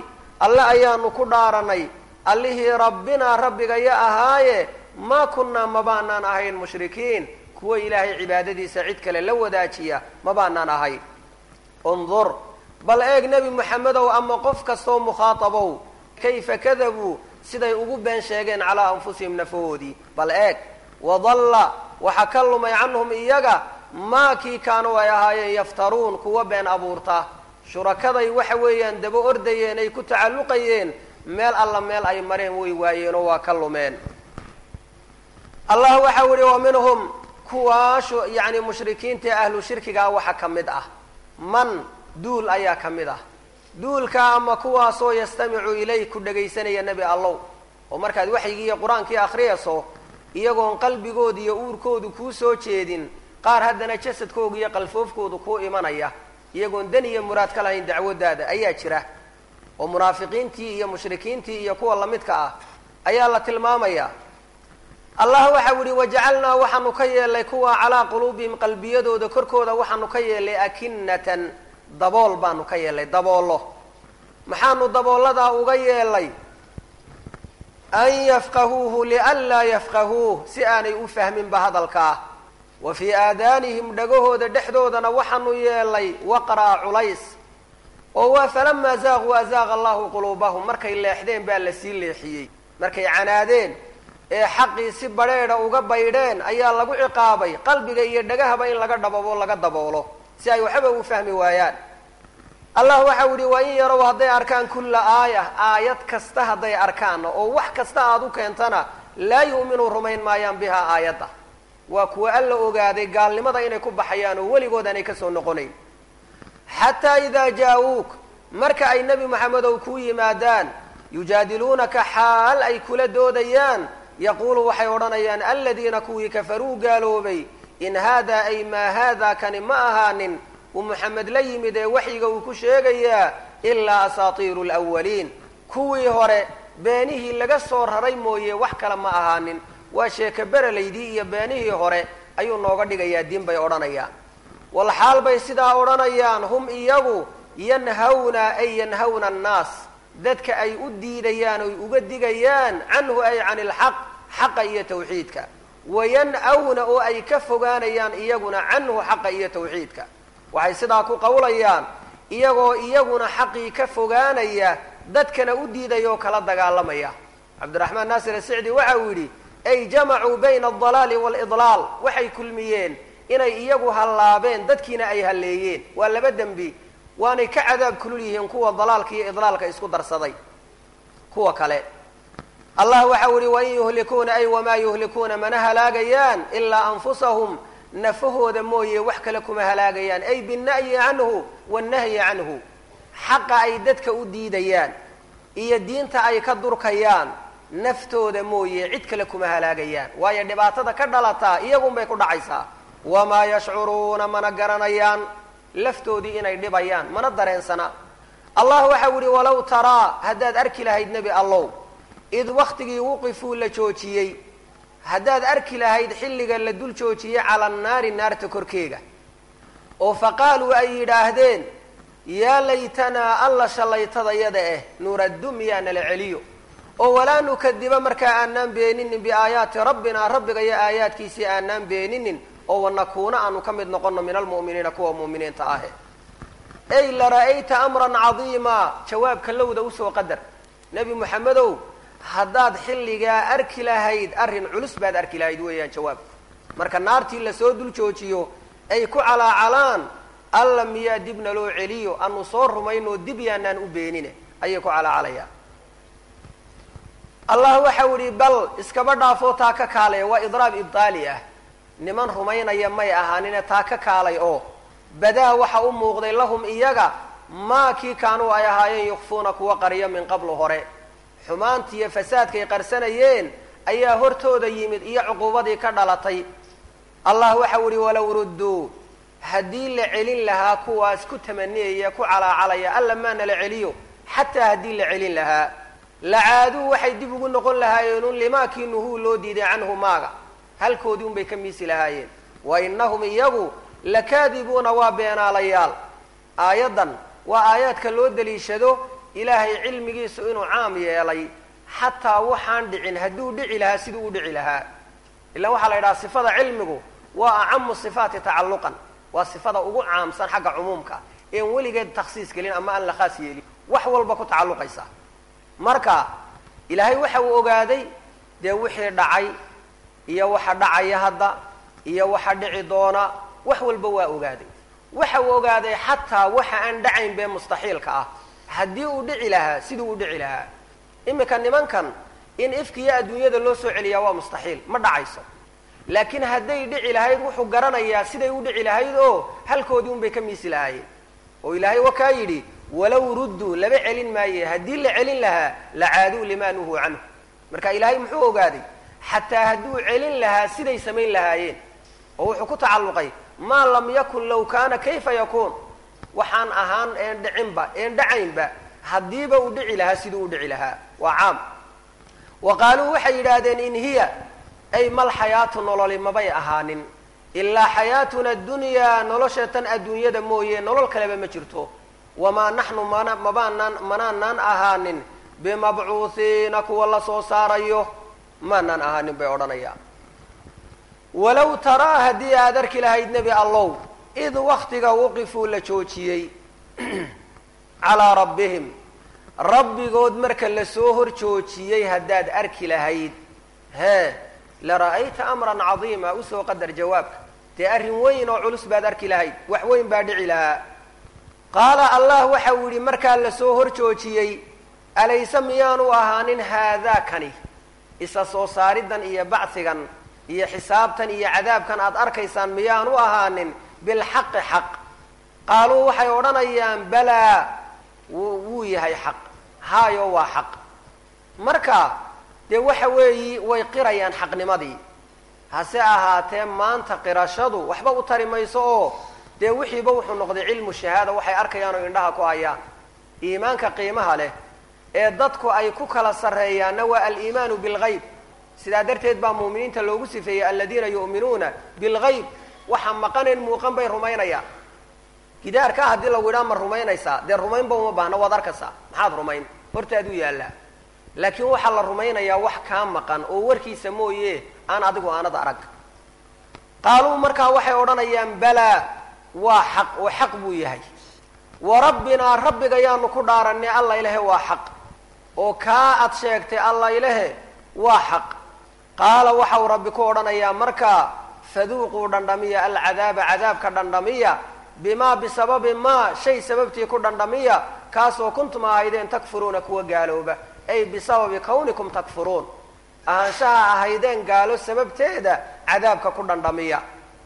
A: alle ayaanu ku dhaaranay allihii rabbinaa rabbigaya ahaaye maa kunnaa mabaanaan ahayn mushrikiin kuwa ilaahay cibaadadiisa cid kale la wadaajiya mabaanaan ahayn undur bal eeg nebi moxamedow ama qof kastoo mukhaatabow kayfa kadabuu siday ugu been sheegeen calaa anfusihim nafahoodii bal eeg wadalla waxa ka lumay canhum iyaga maa kii kaanuu ay ahaayeen yaftaruun kuwa been abuurta shurakaday waxa weeyaan daba ordayeen ay ku tacalluqayeen meel alla meel ay mareen way waayeenoo waa ka lumeen allah waxau ihi wa minhum kuwaashu yacni mushrikiinta ee ahlu shirkigaa waxa ka mid ah man duul ayaa ka mid ah duulka ama kuwaasoo yastamicu ilayk ku dhagaysanaya nebi allow oo markaad waxyigii iyo qur-aankii akhriyayso iyagoon qalbigooda iyo uurkoodu kuu soo jeedin qaar haddana jasadkooga iyo qalfoofkoodu kuu imanaya iyagoon dan iyo muraad ka lahayn dacwadaada ayaa jira oo munaafiqiintii iyo mushrikiintii iyo kuwa lamidka ah ayaa la tilmaamaya allah waxau yihi wajacalnaa waxaanu ka yeelnay kuwa calaa quluubihim qalbiyadooda korkooda waxaanu ka yeelnay akinatan dabool baanu ka yeelnay daboollo maxaanu daboolladaa uga yeelnay an yafqahuuhu lianlaa yafqahuuh si aanay u fahminba hadalkaa wa fii aadaanihim dhagahooda dhexdoodana waxaanu yeelnay waqraa culays oo waa falamaa zaaquu azaaqa allahu quluubahum markay leexdeen baa lasii leexiyey markay canaadeen ee xaqii si badrheedha uga baydheen ayaa lagu ciqaabay qalbiga iyo dhagahaba in laga dhababo laga daboolo si ay waxba u fahmi waayaan allah waxau yihi waa in yarow hadday arkaan kulla aaya aayad kasta hadday arkaan oo wax kasta aada u keentana laa yu'minuu rumayn maayaan bihaa aayadda waa kuwa alla ogaaday gaalnimada inay ku baxayaan oo weligood aanay kasoo noqonayn xataa idaa jaa-uuk marka ay nebi moxamedow kuu yimaadaan yujaadiluunaka xaal ay kula doodayaan yaquulu waxay odhanayaan aladiina kuwii kafaruu gaaloobay in haadaa ay maa haadaa kani ma ahaanin uu moxamed la yimid ee waxyiga uu ku sheegayaa ilaa asaatiiru lwaliin kuwii hore beenihii laga soo raray mooye wax kale ma ahaanin waa sheeke berelaydii iyo beenihii hore ayuu nooga dhigayaa diin bay odhanayaan walxaal bay sidaa odhanayaan hum iyagu yanhawna ay yanhawna annaas dadka ay u diidayaan oy uga digayaan canhu ay can ilxaq xaqa iyo tawxiidka wayan-awna oo ay ka fogaanayaan iyaguna canhu xaqa iyo tawxiidka waxay sidaa ku qawlayaan iyagoo iyaguna xaqii ka fogaanaya dadkana u diidaya oo kala dagaalamaya cabdiraxmaan naasir asicdi waxa uu yidhi ay jamacuu bayna aldalaali waalidlaal waxay kulmiyeen inay iyagu hallaabeen dadkiina ay halleeyeen waa laba dembi waanay ka cadaab kulul yihiin kuwa dalaalka iyo idlaalka isku darsaday kuwa kale allah waxau yihi wain yuhlikuuna ay wamaa yuhlikuuna mana halaagayaan ilaa anfusahum nafahooda mooye wax kale kuma halaagayaan ay binna'yi canhu wannahyi canhu xaqa ay dadka u diidayaan iyo diinta ay ka durkayaan naftooda mooye cid kale kuma halaagayaan waayo dhibaatada ka dhalataa iyagun bay ku dhacaysaa wamaa yashcuruuna mana garanayaan laftoodii inay dhibayaan mana dareensana allah waxau yihi walow taraa haddaad arki lahayd nebi allow id waktigii wuqifuu la joojiyey haddaad arki lahayd xilliga la dul joojiyey cala annaari naarta korkeega oo faqaaluu ay yidhaahdeen yaa laytanaa alla shallaytadayada eh nuraddu miyaa nala celiyo oo walaa nukadiba markaa aanaan beeninin biaayaati rabbinaa rabbiga iyo aayaadkiisii aanaan beeninin oo wanakuuna aanu ka mid noqono min almu'miniina kuwa mu'miniinta ahe ey lara'ayta amran cadiima jawaabka lowda usoo qadar nebi moxamedow haddaad xilligaa arki lahayd arrin culus baad arki lahayd weeyaan jawaabku marka naartii lasoo dul joojiyo ay ku calaacalaan alla miyaa dibna loo celiyo anu soo rumaynoo dib yaanaan u beenine ayay ku calaacalayaan allah waxau idhi bal iskaba dhaafoo taa ka kaalaya waa idraab ibdaali ah niman rumaynaya may ahaanine taa ka kaalay oo badaa waxa u muuqday lahum iyaga maa kii kaanuu ay ahaayeen yukfuuna kuwa qariyo min qablu hore xumaantiiyo fasaadkay qarsanayeen ayaa hortooda yimid iyo cuquubadii ka dhalatay allah waxau ihi walow rudduu haddii la celin lahaa kuwaas ku tamaniyaya ku calaacalaya alla maana la celiyo xataa haddii la celin lahaa lacaaduu waxay dib ugu noqon lahaayeenun limaakii nuhuu loo diiday canhu maaga halkoodii unbay ka miisi lahaayeen wa inahum iyagu lakaadibuuna waa beenaalayaal aayaddan waa aayaadka loo daliishado ilaahay cilmigiisu inuu caam yeelay xataa waxaan dhicin hadduu dhici lahaa siduu u dhici lahaa ilaan waxaa la yidhaha sifada cilmigu waa acamu sifaati tacalluqan waa sifada ugu caamsan xagga cumuumka een weligeed takhsiis gelin ama aan la khaas yeelin wax walba ku tacalluqaysa marka ilaahay waxa uu ogaaday dee wixii dhacay iyo waxa dhacaya hadda iyo waxa dhici doona wax walba waa ogaaday waxa uu ogaaday xataa waxa aan dhacayn bee mustaxiilka ah haddii uu dhici lahaa siduu u dhici lahaa iminka nimankan in ifkiyo adduunyada loo soo celiyaa waa mustaxiil ma dhacayso laakiin hadday dhici lahayd wuxuu garanayaa siday u dhici lahayd oo halkoodii unbay ka miisi lahaayeen oo ilaahay wakaa yidhi walow rudduu laba celin maaye haddii la celin lahaa lacaaduu limaa nuhuu canhu marka ilaahay muxuu ogaaday xataa hadduu celin lahaa siday samayn lahaayeen oo wuxuu ku tacalluqay maa lam yakun low kaana kayfa yakuun waxaan ahaan een dhicinba een dhacaynba haddiiba uu dhici lahaa siduu u dhici lahaa waa caam wa qaaluu waxay yidhaahdeen in hiya ay mal xayaatu nololi mabay ahaanin ilaa xayaatuna adunyaa nolosha tan adduunyada mooye nolol kaleba ma jirto wamaa naxnu mana mabaanaan manaanaan ahaanin bimabcuuhiina kuwa la soo saarayo maanaan ahaanin bay odhanayaan walow taraa haddii aad arki lahayd nebi allow id waktiga waqifuu la joojiyey calaa rabbihim rabbigood marka lasoo hor joojiyey haddaad arki lahayd hee la ra'ayta amran cadiima usoo qadar jawaabka dee arrin weyn oo culus baad arki lahayd wax weyn baa dhici lahaa qaala allah waxa uu yidhi markaa lasoo hor joojiyey alayse miyaanu ahaanin haadaakani isa soo saaridan iyo bacsigan iyo xisaabtan iyo cadaabkan aad arkaysaan miyaanu ahaanin bilxaqi xaq qaaluu waxay odhanayaan balaa wuu yahay xaq haayo waa xaq marka dee waxa weeyi way qirayaan xaqnimadii hase ahaatee maanta qirashadu waxba u tari mayso oo dee wixiiba wuxuu noqday cilmu shahaada waxay arkayaan oo indhaha ku hayaan iimaanka qiimaha leh ee dadku ay ku kala sarreeyaanna waa aliimaanu bilgayb sidaa darteed baa muuminiinta loogu sifeeyey aladiina yu'minuuna bilgayb waxa maqaneen muuqan bay rumaynayaan gidaarkaa haddii lagu idhaa ma rumaynaysaa dee rumaynba uma baahna waad arkaysaa maxaad rumayn hortaaduu yaallaa laakiin waxaa la rumaynayaa wax kaa maqan oo warkiisa mooye aan adigu aanad arag qaaluu markaa waxay odhanayaan balaa waa xaq oo xaq buu yahay wa rabbinaa rabbiga yaanu ku dhaaranay alla ilahe waa xaq oo kaa ad sheegtay alla ilahe waa xaq qaala waxau rabbi ku odhanayaa markaa faduuquu dhandhamiya alcadaaba cadaabka dhandhamiya bimaa bisababi maa shay sababtii ku dhandhamiya kaasoo kuntum ahaydeen takfuruuna kuwa gaalooba ay bisababi kawnikum takfuruun ahaanshaha ahaydeen gaalo sababteeda cadaabka ku dhandhamiya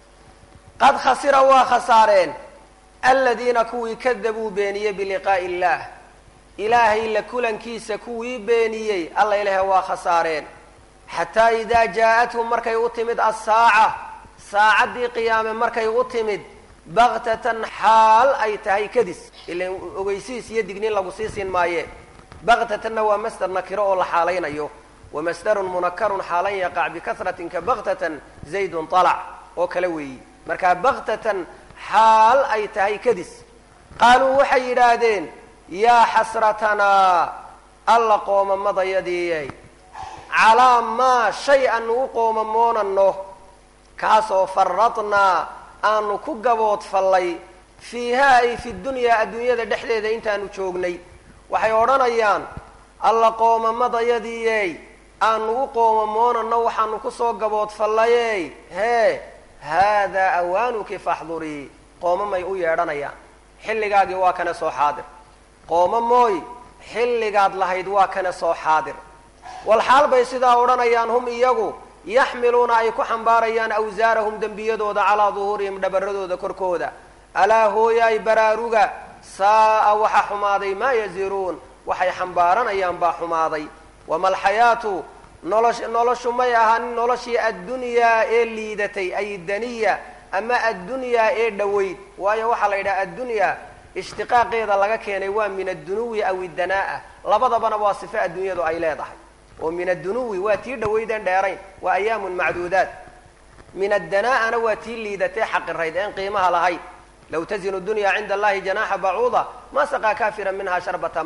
A: qad khasira waa khasaareen aladiina kuwii kadabuu beeniyey biliqaa'i illaah ilaahay la kulankiisa kuwii beeniyey alla ilahe waa khasaareen xataa idaa jaa-athum markay u timid assaaca saacaddii qiyaame markay u timid baktatan xaal ay tahay kadis ilan ogeysiis iyo digniin lagu sii siin maaye baktatanna waa masder nakiro oo la xaalaynayo wa masdarun munakarun xaalan yaqac bikahratin ka baktatan zaydun talac oo kale weeyi markaa baktatan xaal ay tahay kadis qaaluu waxay yidhaahdeen yaa xasratanaa alla qoomamadayadiiyay calaa maa shay aanu u qoomamoonanno kaasoo faradnaa aanu ku gaboodfallay fiihaa ay fi dunyaa adduunyada dhexdeeda intaanu joognay waxay odhanayaan alla qoomamadayadiiyey aanu u qoomamoonanno waxaanu kusoo gaboodfallayey hee haadaa awaanuki faxdurii qoomamay u yeedhanayaan xilligaagii waa kana soo xaadir qooma mooy xilligaad lahayd waa kana soo xaadir walxaal bay sidaa odhanayaan hum iyagu yaxmiluuna ay ku xambaarayaan awsaarahum dembiyadooda calaa duhuurihim dhabaradooda korkooda alaa hooyaay baraaruga saa'a waxa xumaaday maa yaziruun waxay xambaaranayaan baa xumaaday wama alxayaatu nolosh noloshu may ahanin noloshii addunyaa ee liidatay ay daniya ama addunyaa ee dhoweyd waayo waxaa la yidhaha addunyaa ishtiqaaqeeda laga keenay waa min addunuwi aw iddanaa'a labadabana waa sifo adduunyadu ay leedahay oo min addunuwi waa tii dhaweydeen dheerayn waa ayaamun macduudaat min addanaa'ana waa tii liidatee xaqirayd een qiimaha lahayd low tazinu dunya cinda allahi janaaxa bacuuda ma saqaa kaafira minha sharbata ma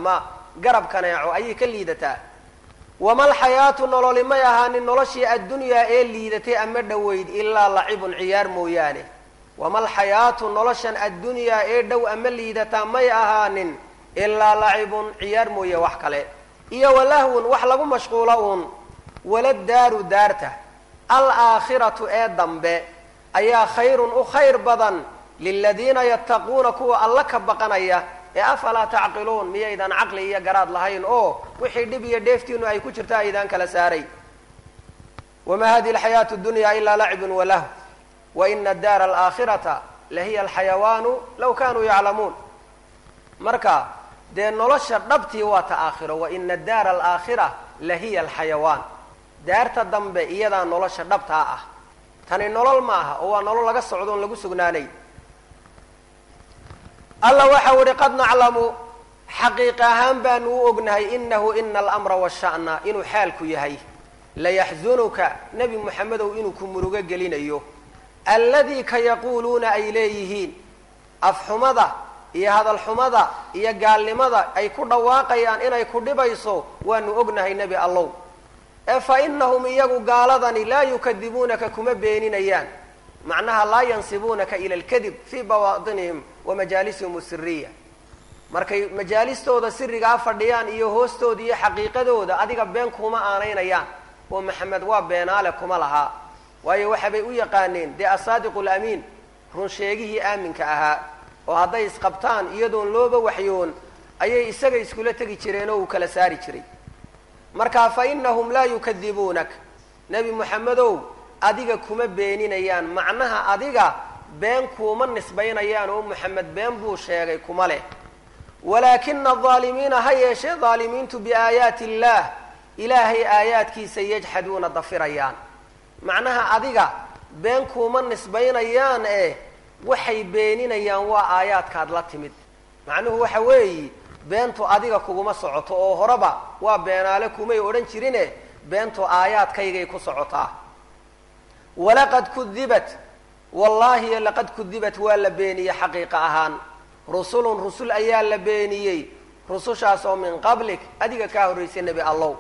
A: garab kaneeco ayay ka liidataa wamalxayaatu nololi may ahaanin noloshii addunyaa ee liidatay ama dhoweyd ilaa lacibun ciyaar mooyaane wamalxayaatu noloshan addunyaa ee dhow ama liidataa may ahaanin ilaa lacibun ciyaar mooye wax kale iyo walahwun wax lagu mashquulo uun wala daaru daarta alaakhiratu ee dambe ayaa khayrun u khayr badan liladiina yattaquuna kuwa alla ka baqanaya ee afalaa tacqiluun miyaydan caqli iyo garaad lahayn oo wixii dhib iyo dheeftiinu ay ku jirta aydaan kala saaray wamaa hadihi alxayaatu dunya ilaa lacibun walahu wa ina daara alaakhirata lahiya alxayawaanu law kanuu yaclamuun marka dee nolosha dhabtii waa ta aakhiro wa ina daara alaakhira lahiya alxayawaan daarta dambe iyadaa nolosha dhabtaa ah tani nolol ma aha oo waa nolol laga socdo on lagu sugnaanay alla waxau ihi qad naclamu xaqiiq ahaan baanu u ognahay inahu ina alamra washa'na inuu xaalku yahay layaxzunuka nebi moxamedow inuu ku murugo gelinayo alladii ka yaquuluuna ay leeyihiin afxumada iyo hadalxumada iyo gaalnimada ay ku dhawaaqayaan inay ku dhibayso waanu ognahay nebi allow ee fa inahum iyagu gaaladani laa yukadibuunaka kuma beeninayaan macnaha laa yansibuunaka ila alkadib fii bawaatinihim wa majaalisihim asiriya markay majaalistooda sirigaa fadhiyaan iyo hoostooda iyo xaqiiqadooda adiga been kuma aanaynayaan oo maxamed waa beenaale kuma lahaa waayo waxabay u yaqaaneen dee asaadiqu lamiin run sheegihii aaminka ahaa oo hadday isqabtaan iyadoon looba waxyoon ayay isaga iskula tegi jireen oo uu kala saari jiray marka fa inahum laa yukadibuunak nebi moxamedow adiga kuma beeninayaan macnaha adiga been kuuma nisbaynayaan oo moxamed been buu sheegay kuma leh walaakina adaalimiina ha yeeshee daalimiintu biaayaati illaah ilaahay aayaadkiisa yajxaduuna dafirayaan macnaha adiga been kuuma nisbaynayaan ee waxay beeninayaan waa aayaadkaad la timid macnuhu waxa weeyi beentu adiga kuguma socoto oo horeba waa beenaale kumay odhan jirine beentu aayaadkaygay ku socotaa walaqad kudibat wallaahi laqad kudibat waa la beeniyey xaqiiqa ahaan rusulun rusul ayaa la beeniyey rusushaas oo min qablik adiga kaa horraysay nebi allow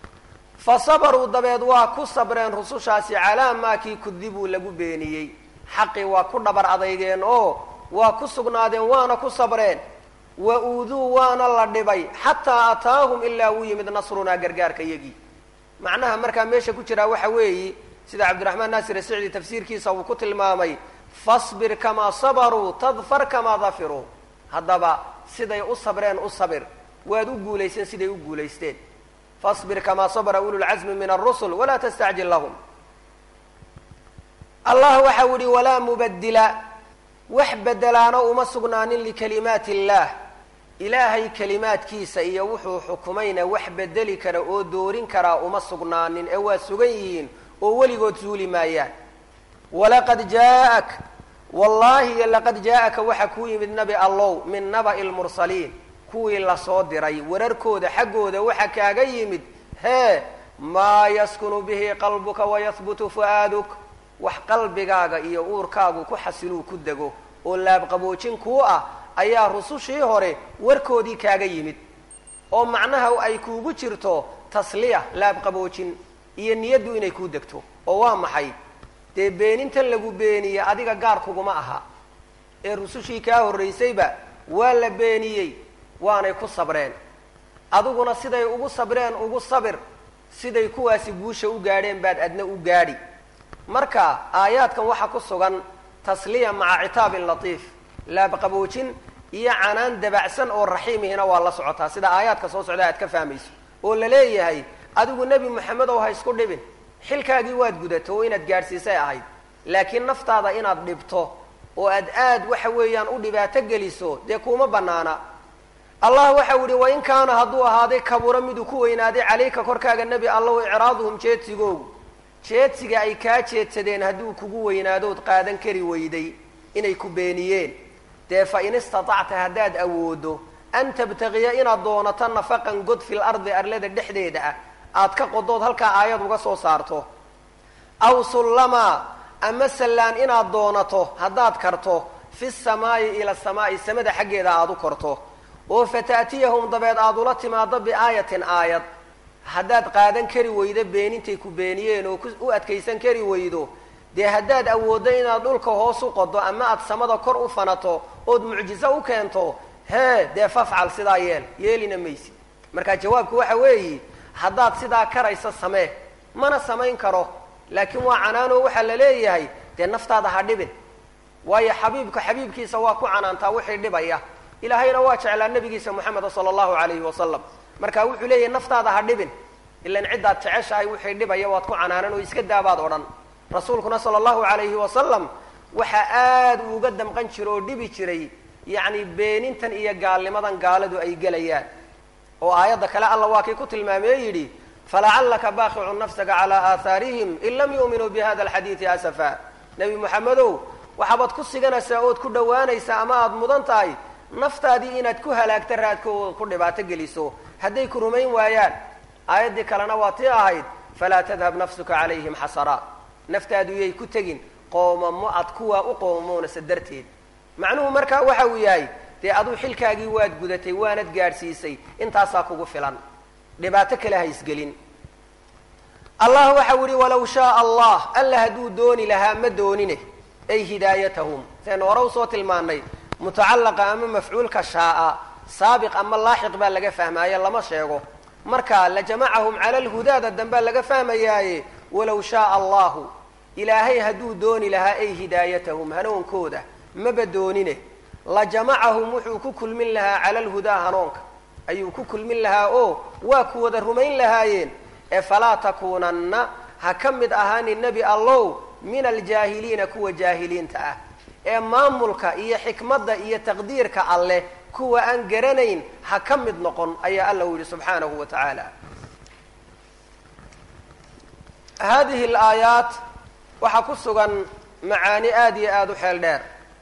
A: fa sabaruu dabeed waa ku sabreen rusushaasi calaa maa kii kudibuu lagu beeniyey xaqii waa ku dhabar adeygeen oo waa ku sugnaadeen waana ku sabreen wa uuduu waana la dhibay xataa ataahum ilaa uu yimid nasrunaa gargaarka yagii macnaha markaa meesha ku jiraa waxa weeyi sida cabdiraxmaan naasir asicdi tafsiirkiisa uu ku tilmaamay fasbir kamaa sabaruu tadfar kamaa dafiruu haddaba siday u sabreen u sabir waad u guulayseen siday u guulaysteen fasbir kamaa sabra ululcasmi min arusul walaa tastacjil lahum allah waxau yihi walaa mubadila wax bedelaano uma sugnaanin likalimaati illaah ilaahay kalimaadkiisa iyo wuxuu xukumayna wax bedeli kara oo doorin karaa uma sugnaanin ee waa sugan yihiin oo weligood suuli maayaan walaqad jaaak wallaahi laqad jaa-aka waxa kuu yimid nabi allow min naba'i lmursaliin kuwii lasoo diray wararkooda xaggooda waxa kaaga yimid hee maa yaskunu bihi qalbuka wayahbutu fu'aaduk wax qalbigaaga iyo uurkaagu ku xasiluu ku dego oo laabqaboojin kuu ah ayaa rusushii hore warkoodii kaaga yimid oo macnaha ay kuugu jirto tasliya laabqaboojin iyo niyaddu inay kuu degto oo waa maxay dee beenintan lagu beeniye adiga gaar kuguma aha ee rusushii kaa horraysayba waa la beeniyey waanay ku sabreen adiguna siday ugu sabreen ugu sabir siday kuwaasi guusha u gaadheen baad adna u gaadhi marka aayaadkan waxaa ku sugan tasliya maca citaabin latiif laabqaboojin iyo canaan dabacsan oo raxiimihina waa la socotaa sida aayaadka soo socda aad ka fahmayso oo la leeyahay adigu nebi moxamed ow ha isku dhibin xilkaagii waad gudato oo inaad gaadhsiisay ahayd laakiin naftaada inaad dhibto oo aad aad waxa weeyaan u dhibaato geliso dee kuuma banaana allah waxau yihi wain kaana hadduu ahaaday kabura miduu ku weynaaday calayka korkaaga nebi allahu icraaduhum jeedsigoogu jeedsiga ay kaa jeedsadeen hadduu kugu weynaadood qaadan kari weyday inay ku beeniyeen dee fa in istatacta haddaad awoodo an tabtagiya inaad doonato nafaqan god fil ardi arlada dhexdeeda ah aad ka qodood halkaa aayad uga soo saarto aw sullamaa ama sallaan inaad doonato haddaad karto fi samaa'i ila samaa'i samada xaggeeda aada u korto oo fata'tiyahum dabeed aada ula timaado biaayatin aayad haddaad qaadan kari weydo beenintay ku beeniyeen oo u adkaysan kari weydo dee haddaad awooddo inaad dhulka hoos u qodo ama aad samada kor u fanato ood mucjizo u keento hee dee fafcal sidaa yeel yeelina maysid marka jawaabku waxa weeyi haddaad sidaa karaysa samee mana samayn karo laakiin waa canaanoo waxaa la leeyahay dee naftaada ha dhibin waayo xabiibka xabiibkiisa waa ku canaantaa wixii dhibaya ilaahayna waa jeclaa nabigiisa moxameda sala allahu calayhi wasalam marka wuxuu leeyahay naftaada ha dhibin ilan ciddaad jeceshahay wixii dhibaya waad ku canaanan oo iska daabaad odhan rasuulkuna sala allahu calayhi wasalam waxaa aada uuga damqan jira oo dhibi jiray yacni beenintan iyo gaalnimadan gaaladu ay gelayaan oo aayadda kale alla waa kii ku tilmaamee yidhi falacallaka baaqicun nafsaka calaa aahaarihim in lam yu'minuu bi hada alxadiidi asafa nebi moxamedow waxaabaad ku siganaysaa ood ku dhowaanaysaa ama aada mudan tahay naftaadii inaad ku halaagta raadkooda ku dhibaato geliso hadday ku rumayn waayaan aayaddii kalena waa tii ahayd falaa tadhab nafsuka calayhim xasaraat naftaadu yay ku tegin qoomamo ad kuwaa u qoomamoonaysa darteed macnuhu markaa waxa uu yahay dee aduu xilkaagii waad gudatay waanad gaadhsiisay intaasaa kugu filan dhibaato kale ha isgelin allah waxau yihi walaw shaaa allah alla hadduu dooni lahaa ma doonine ay hidaayatahum saynu hore usoo tilmaanay mutacallaqa ama mafcuulka shaaa saabiq ama laaxiq baa laga fahmaaye lama sheego marka lajamacahum cala lhudaada dambaa laga fahmayaaye walow shaaa allahu ilaahay hadduu dooni lahaa ay hidaayatahum hanuunkooda maba doonine lajamacahum wuxuu ku kulmin lahaa cala lhudaa hanuunka ayuu ku kulmin lahaa oo waa ku wada rumayn lahaayeen ee falaa takuunanna ha ka mid ahaanin nebi allow min aljaahiliina kuwa jaahiliinta ah ee maamulka iyo xikmadda iyo taqdiirka alleh kuwa aan garanayn ha ka mid noqon ayaa alla u yihi subxaanahu wa tacaala hadihi alaayaat waxaa ku sugan macaani aada iyo aada u xeel dheer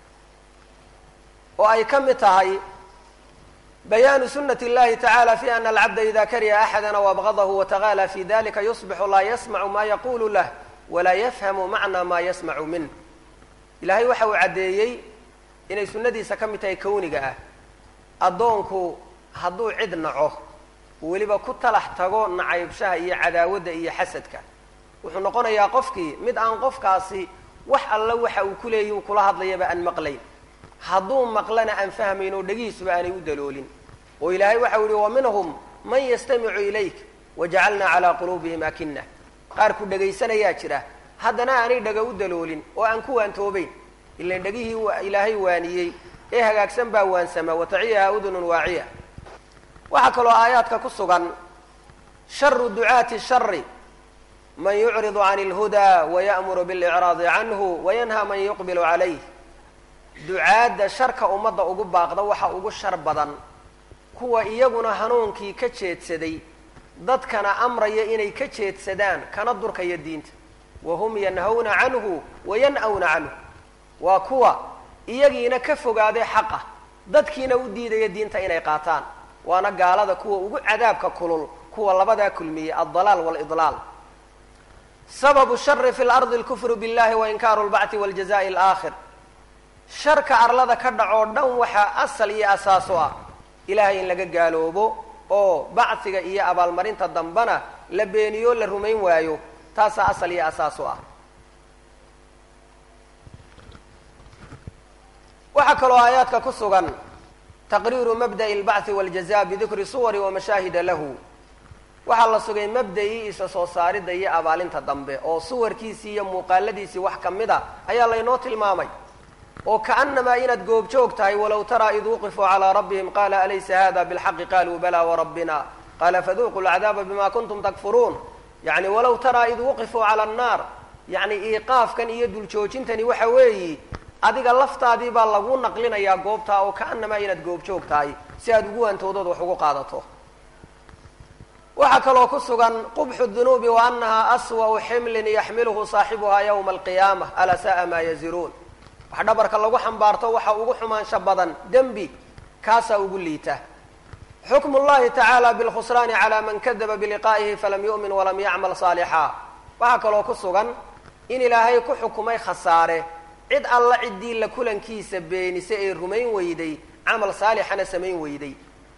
A: oo ay ka mid tahay bayaanu sunati اllahi tacala fi ana alcabda ida kariha axadana wabgadahu wataqala fi dalika yusbixu laa yasmacu ma yaqulu lah walaa yafhamu macna ma yasmacu minh ilahay waxa uu caddeeyey inay sunnadiisa ka mid tahay kawniga ah addoonku hadduu cid naco weliba ku talax tago nacaybshaha iyo cadaawadda iyo xasadka wuxuu noqonayaa qofkii mid aan qofkaasi wax alla waxa uu ku leeyahi uu kula hadlayaba aan maqlayn hadduu maqlana aan fahmayn oo dhegihiisuba aanay u daloolin oo ilaahay waxau yihi wa minhum man yastamicu ilayk wajacalnaa calaa quluubihim akina qaar ku dhegaysanayaa jira haddana aanay dhaga u daloolin oo aan ku waantoobayn ilan dhegihii ilaahay waaniyey ee hagaagsan baa waansama wataciyaha udunun waaciya waxaa kaloo aayaadka ku sugan sharu ducaati shari man yucridu can اlhudaa waya'muru biاlإcraadi canhu wayanha man yuqbilu calayh ducaadda sharka ummadda ugu baaqda waxa ugu shar badan kuwa iyaguna hanuunkii ka jeedsaday dadkana amraya inay ka jeedsadaan kana durkaya diinta wahum yanhawna canhu wayan'awna canhu waa kuwa iyagiina ka fogaaday xaqa dadkiina u diidaya diinta inay qaataan waana gaalada kuwa ugu cadaabka kulul kuwa labadaa kulmiyey aldalaal waalidlaal sababu shari fi lardi alkufru billahi wainkaaru lbacthi waljazaa'i alaakhir sharka arlada ka dhacoo dhan waxaa asal iyo asaaso ah ilaahay in laga gaaloobo oo bacsiga iyo abaalmarinta dambana la beeniyo la rumayn waayo taasaa asal iyo asaaso ah waxaa kaloo aayaadka ku sugan taqriiru mabda'i albachi waljaza bidikri suwari wamashaahida lahu waxaa la sugay mabda'ii isa soo saaridda iyo abaalinta dambe oo suwarkiisii iyo muuqaaladiisii wax ka mid a ayaa laynoo tilmaamay oo kaanamaa inaad goobjoog tahay walow taraa id wuqifuu calaa rabbihim qaala alaysa hada bilxaqi qaluu bala warabbina qaala faduuquu lcadaaba bima kuntum takfuruun yani walow taraa id wuqifuu cala annaar yani iiqaafkan iyo duljoojintani waxa weeyi adiga laftaadii baa lagu naqlinayaa goobtaa oo kaanamaa inaad goobjoog tahay si aad ugu wantoodood wax ugu qaadato waxaa kaloo ku sugan qubxu dunuubi wa anaha aswau ximlin yaxmiluhu saaxibuhaa yawma alqiyaama alaa sa'a maa yaziruun wax dhabarka lagu xambaarto waxa ugu xumaansha badan dembi kaasaa ugu liita xukmu llahi tacaala bilkhusraani calaa man kadaba biliqaa'ihi falam yu'min walam yacmal saalixaa waxaa kaloo ku sugan in ilaahay ku xukumay khasaare cid alla ciddii la kulankiisa beenise ee rumayn weyday camal saalixana samayn weyday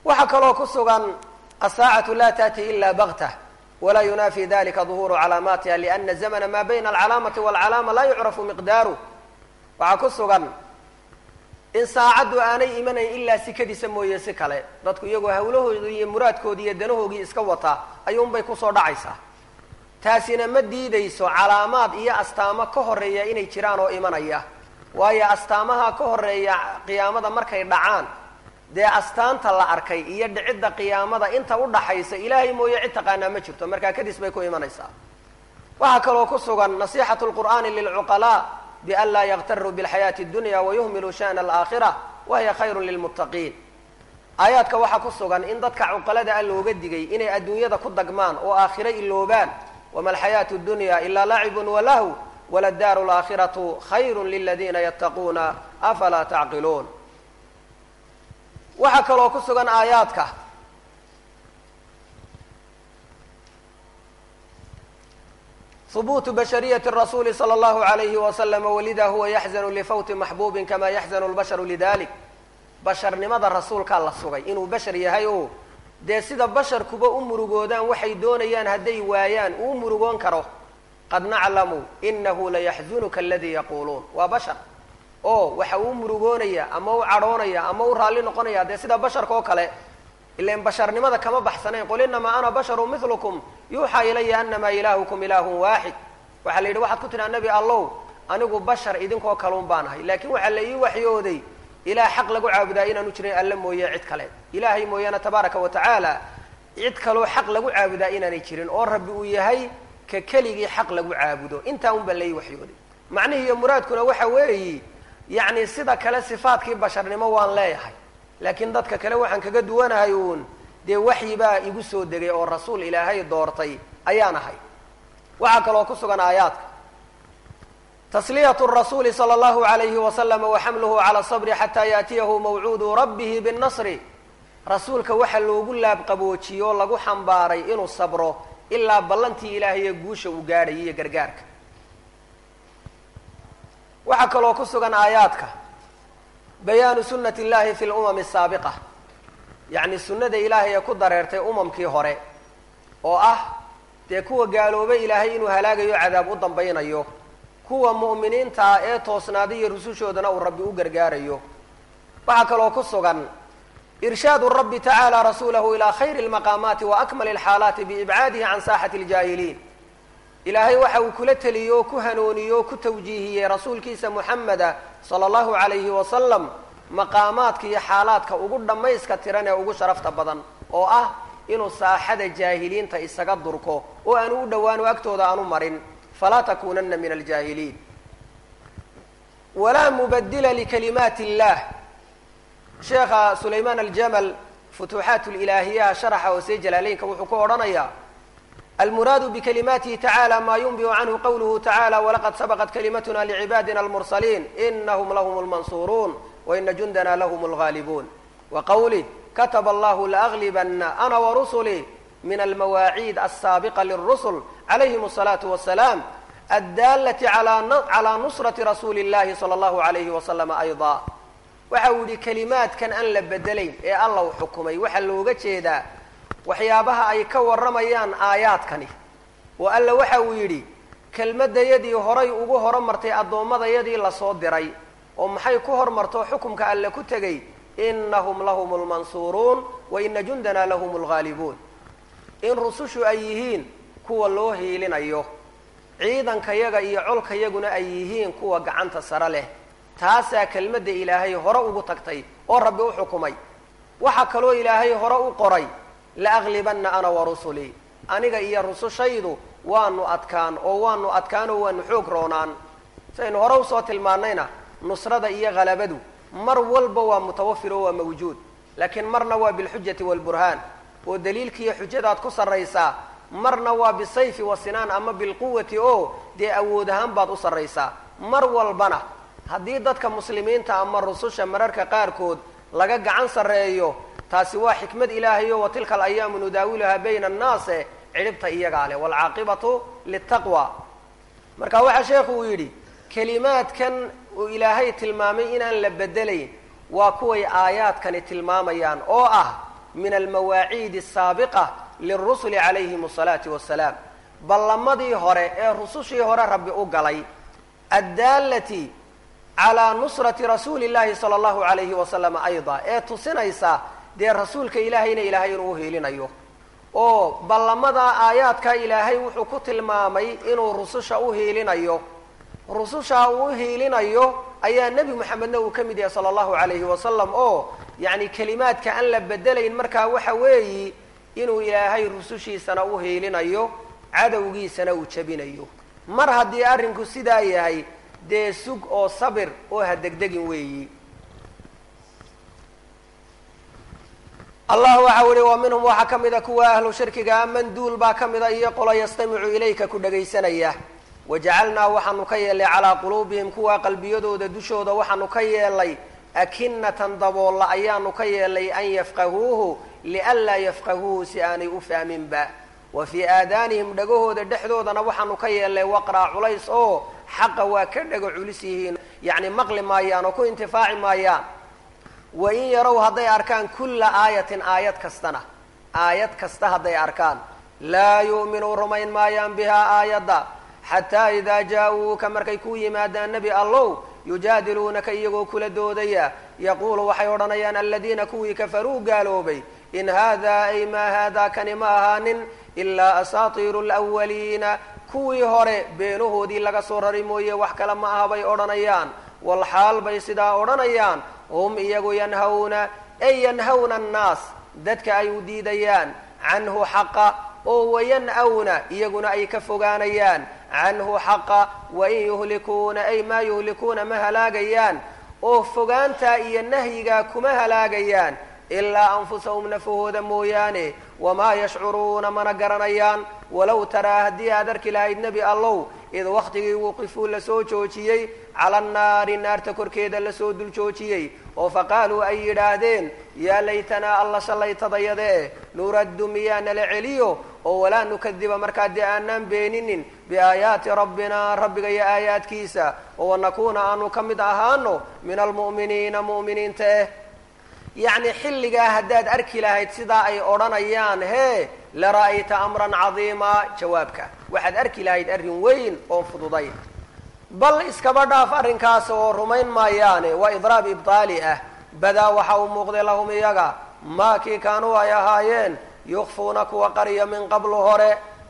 A: waxaa kaloo ku sugan asaacatu laa taati ila baktah walaa yunaafi dalika duhuuru calaamaatiha liana zamna maa bayna alcalaamati walcalaama laa yucrafu miqdaaru waxaa ku sugan in saacaddu aanay imanayn ilaa sikadiisa mooye si kale dadku iyagoo hawlahoodii iyo muraadkoodii iyo danahoogii iska wataa ayuunbay kusoo dhacaysaa taasina ma diidayso calaamaad iyo astaamo ka horeeya inay jiraan oo imanaya waayo astaamaha ka horeeya qiyaamada markay dhacaan dee astaanta la arkay iyo dhicidda qiyaamada inta u dhaxaysa ilaahay mooye cid taqaanaa ma jirto markaa kadis bay ku imanaysaa waxaa kaloo ku sugan nasixatu lqur'aani lilcuqalaa bian laa yaktaruu bilxayaati اdunya wayuhmiluu sha'na alaakhira wahiya khayru lilmuttaqiin aayaadka waxaa ku sugan in dadka cuqalada a looga digay inay adduunyada ku dagmaan oo aakhiro iloobaan wama alxayaatu dunya ilaa lacibun walahu waladaaru laakhiratu khayru liladiina yattaquuna afalaa tacqiluun waxaa kaloo ku sugan aayaadka hubuutu bashariyati rasuuli sala allahu alayhi wasalama walida huwa yaxzanu lifawti maxbuubin kama yaxzanu lbasharu lidalik basharnimada rasuulkaa la sugay inuu bashar yahay oo dee sida basharkuba u murugoodaan waxay doonayaan hadday waayaan uu murugoon karo qad naclamu inahu layaxzunuka aladii yaquuluun waa bashar oo waxa uu murugoonaya ama u cadhoonaya ama u raalli noqonaya dee sida basharka oo kale ilan basharnimada kama baxsanayn qul inamaa ana basharu milukum yuuxaa ilaya anamaa ilaahukum ilaahun waaxid waxaa la yidhi waxaad ku tidhaa nebi allow anigu bashar idinkoo kaluun baan ahay laakiin waxaa la ii waxyooday ilaah xaq lagu caabudaa inaanu jirin alle mooye cid kale ilaahay mooyaane tabaaraka wa tacaala cid kaloo xaq lagu caabudaa inaanay jirin oo rabbi uu yahay ka keligii xaq lagu caabudo intaa un baa la ii waxyooday macnihi iyo muraadkuna waxa weeyi yacni sida kale sifaadkii basharnimo waan leeyahay laakiin dadka kale waxaan kaga duwanahay uun dee waxyi baa igu soo degay oo rasuul ilaahay doortay ayaan ahay waxaa kaloo ku sugan aayaadka tasliyatu rasuuli sala allahu alayhi wasalama wa xamluhu cala sabri xataa yaatiyahu mawcuudu rabbihi binnasri rasuulka waxa loogu laabqaboojiyey oo lagu xambaaray inuu sabro ilaa ballantii ilaahay ee guusha uu gaadhayay iyo gargaarka waxaa kaloo ku sugan aayaadka bayaanu sunnati illahi fi lumami asaabiqa yacni sunnada ilaahay ee ku dareertay umamkii hore oo ah dee kuwa gaaloobay ilaahay inuu halaagayo cadaab u dambaynayo kuwa mu'miniinta ah ee toosnaaday iyo rusushoodana uu rabbi u gargaarayo waxaa kaloo ku sugan irshaadu rabbi tacaala rasuulahu ilaa khayri lmaqaamaati wa akmali alxaalaati biibcaadihi can saaxati aljaahiliin ilaahay waxa uu kula teliyo oo ku hanuuniyo oo ku tawjiihiyey rasuulkiisa muxameda sala allahu alayhi wasalam maqaamaadka iyo xaalaadka ugu dhammayska tiran ee ugu sharafta badan oo ah inuu saaxada jaahiliinta isaga durko oo aanu u dhowaano agtooda aanu marin falaa takunana min aljaahiliin walaa mubadila likalimaati illah sheekha sulaymaan aljamal futuuxaat lilaahiyaha sharaxa hoose jalaaleynka wuxuu ku odhanayaa almuraadu bikalimaatihi tacala ma yunbiu canhu qawluhu tacala walaqad sabaqat kalimatuna licibaadina almursaliin inahum lahum lmansuuruun waina jundana lahum lgaalibuun wa qawlih kataba allahu laaglibana ana warusulii min almawaaciid alsaabiqa lirusul calayhim asalaatu wasalaam addaalati calaa nusrati rasuuli llahi sala allahu alayhi wasalama ayda waxa uu yihi kelimaadkan aan la bedelayn ee alla u xukumay waxaa looga jeedaa waxyaabaha ay ka warramayaan aayaadkani oo alla waxa uu yidhi kelmadayadii horay ugu horumartay addoommadayadii lasoo diray oo maxay ku hormarto xukumka alle ku tegay inahum lahum lmansuuruun wa ina jundana lahum lgaalibuun in rusushu ay yihiin kuwa loo hiilinayo ciidankayaga iyo colkayaguna ay yihiin kuwa gacanta sare leh taasaa kelmadda ilaahay hore ugu tagtay oo rabbi u xukumay waxaa kaloo ilaahay hore u qoray laaglibanna ana warusulii aniga iyo rusushaydu waanu adkaan oo waanu adkaan oo waanu xoog roonaan saynu hore usoo tilmaanayna nusrada iyo halabadu mar walba waa mutawafir oo waa mawjuud laakiin marna waa bilxujati waalburhaan oo daliilkiiyo xujadaad ku sarraysaa marna waa bisayfi wasinaan ama bilquwati oo dee awood ahaan baad u sarraysaa mar walbana haddii dadka muslimiinta ama rususha mararka qaarkood laga gacan sarreeyo taasi waa xikmad ilaahayo wa tilka alayaamu nudaawiluhaa bayna annaase cidhibta iyagaa leh waalcaaqibatu litaqwa marka waxaa sheekhu uu yidhi kelimaadkan uu ilaahay tilmaamay inaan la bedelayn waa kuway aayaadkani tilmaamayaan oo ah min almawaaciidi asaabiqa lirusuli calayhim asalaatu wassalaam ballamadii hore ee rusushii hore rabbi u galay addaalati calaa nusrati rasuuli llahi sala allahu alayhi wasalam ayda ee tusinaysa dee rasuulka ilaahayna ilaahay inuu uhiilinayo oo ballamadaa aayaadka ilaahay wuxuu ku tilmaamay inuu rususha u hiilinayo rususha uu uhiilinayo ayaa nebi moxamedna uu ka mid yahay sala allahu alayhi wasalam oo yacni kelimaadka aan la bedelayn markaa waxa weeyi inuu ilaahay rusushiisana u hiilinayo cadowgiisana uu jebinayo mar haddii arrinku sidaa yahay dee sug oo sabir oo ha degdegin weeyi allah waxa uhi wa minhum waxaa ka mida kuwa ahlu shirkiga man duul baa ka mida iyo qolo yastamicu ilayka ku dhagaysanaya wajacalnaa waxaanu ka yeelnay calaa quluubihim kuwa qalbiyadooda dushooda waxaanu ka yeelnay akinatan daboolla ayaanu ka yeelnay an yafqahuuhu lianlaa yafqahuuhu si aanay u fahminba wa fii aadaanihim dhagahooda dhexdoodana waxaanu ka yeelnay waqraa culays oo xaqa waa ka dhago culis yihiin yacni maqli maayaan oo ku intifaaci maayaan wa in yarow hadday arkaan kulla aayatin aayad kastana aayad kasta hadday arkaan laa yu'minuu rumayn maayaan bihaa aayadda xataa idaa jaa-uuka markay ku yimaadaan nebi allow yujaadiluunaka iyagoo kula doodaya yaquulu waxay odhanayaan aladiina kuwii kafaruu gaaloobay in haadaa ay maa haadaa kani ma ahaanin ilaa asaatiiru lwaliina kuwii hore beenahoodii laga soo rari mooye wax kale ma aha bay odhanayaan walxaal bay sidaa odhanayaan hum iyagu yanhawna ay yanhawna annaas dadka ay u diidayaan canhu xaqa oo wayan-awna iyaguna ay ka fogaanayaan canhu xaqa wain yuhlikuuna ay maa yuhlikuuna ma halaagayaan oo fogaantaa iyo nahyigaa kuma halaagayaan ilaa anfusahum nafahooda mooyaane wamaa yashcuruuna mana garanayaan walow taraa haddii aad arki lahayd nebi allow id waktigii wuqifuu lasoo joojiyey cala annaari naarta korkeeda lasoo dul joojiyey oo faqaaluu ay yidhaahdeen yaa laytanaa alla shallaytadayadee nuraddu miyaa nala celiyo oo walaa nukadiba markaa dee aanaan beeninin biaayaati rabbina rabbiga iyo aayaadkiisa oo wanakuuna aanu ka mid ahaano min almu'miniina mu'miniinta eh yacni xilligaa haddaad arki lahayd sidaa ay odhanayaan hee lara'ayta amran cadiimaa jawaabka waxaad arki lahayd arrin weyn oon fududayn bal iskaba dhaaf arrinkaas oo rumayn maayaane waa idraab ibtaali ah badaa waxa uu muuqday lahum iyaga maa kii kaanuu ay ahaayeen yukfuuna kuwa qariya min qablu hore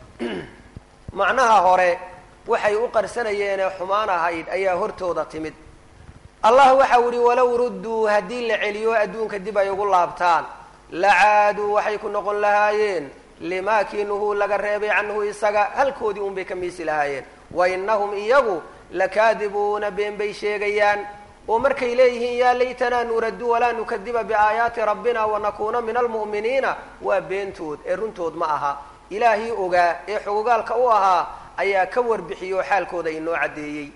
A: macnaha hore waxay u qarsanayeenee xumaan ahayd ayaa hortooda timid allah waxau ihi walow rudduu haddii la celiyo adduunka dib ay ugu laabtaan la caaduu waxay ku noqon lahaayeen limaa kii nuhuu laga reebay canhu isaga halkoodii un bay ka miisi lahaayeen wa innahum iyagu lakaadibuuna been bay sheegayaan oo markay leeyihiin yaa laytanaa nuraddu walaa nukadiba biaayaati rabbina wanakuuna min almu'miniina waa beentood ee runtood ma aha ilaahii ogaa ee xogogaalka u ahaa ayaa ka warbixiyey oo xaalkooda inoo caddeeyey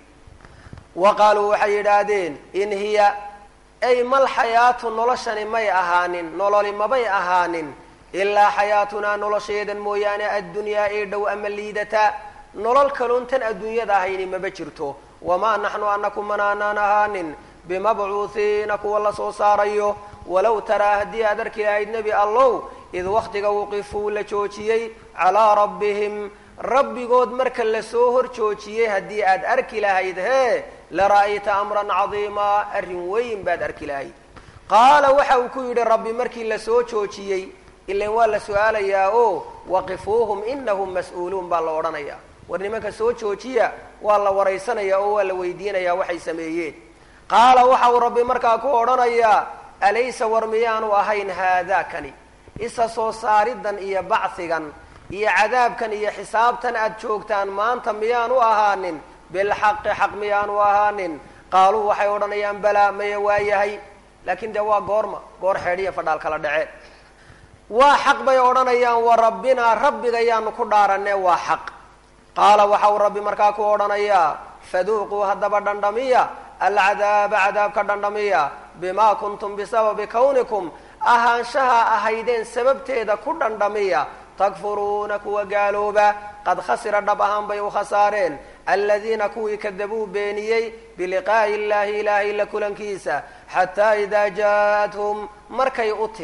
A: wa qaaluu waxay yidhaahdeen in hiya ay mal xayaatu noloshani may ahaanin nololi mabay ahaanin ilaa xayaatunaa nolosheedan mooyaane addunyaa ee dhow ama liidata nolol kaloon tan adduunyada ahayni maba jirto wamaa naxnu anaku manaanaan ahaanin bimabcuuhiina kuwa la soo saarayo walow taraa haddii aad arki lahayd nebi allow id waktiga wuqifuu la joojiyey calaa rabbihim rabbigood marka lasoo hor joojiyey haddii aad arki lahayd hee lara'ayta amran cadiimaa arrin weyn baad arki lahayd qaala waxa uu ku yidhi rabbi markii lasoo joojiyey ilan waa la su-aalayaa oo waqifuuhum inahum mas-uuluun baa la odhanayaa war nimanka soo joojiya waa la waraysanaya oo waa la weydiinayaa waxay sameeyeen qaala waxa uu rabbi markaa ku odhanayaa alaysa war miyaanu ahayn haadaakani isa soo saaridan iyo bacsigan iyo cadaabkan iyo xisaabtan aad joogtaan maanta miyaanu ahaanin bilxaqi xaq miyaanu ahaanin qaaluu waxay odhanayaan balaa maya waa yahay laakiin dee waa goorma goor xeedhiya fadhaal kala dhaceen waa xaq bay odhanayaan wa rabbinaa rabbiga yaanu ku dhaaranee waa xaq qaala waxa uu rabbi markaa ku odhanayaa faduuquu haddaba dhandhamiya alcadaaba cadaabka dhandhamiya bimaa kuntum bisababi kawnikum ahaanshaha ahaydeen sababteeda ku dhandhamiya takfuruuna kuwa gaalooba qad khasira dhab ahaan bay u khasaareen aladiina kuwii kadabuu beeniyey biliqaa'i illaahi ilaahay la kulankiisa xataa idaa jaa-athum markay u timid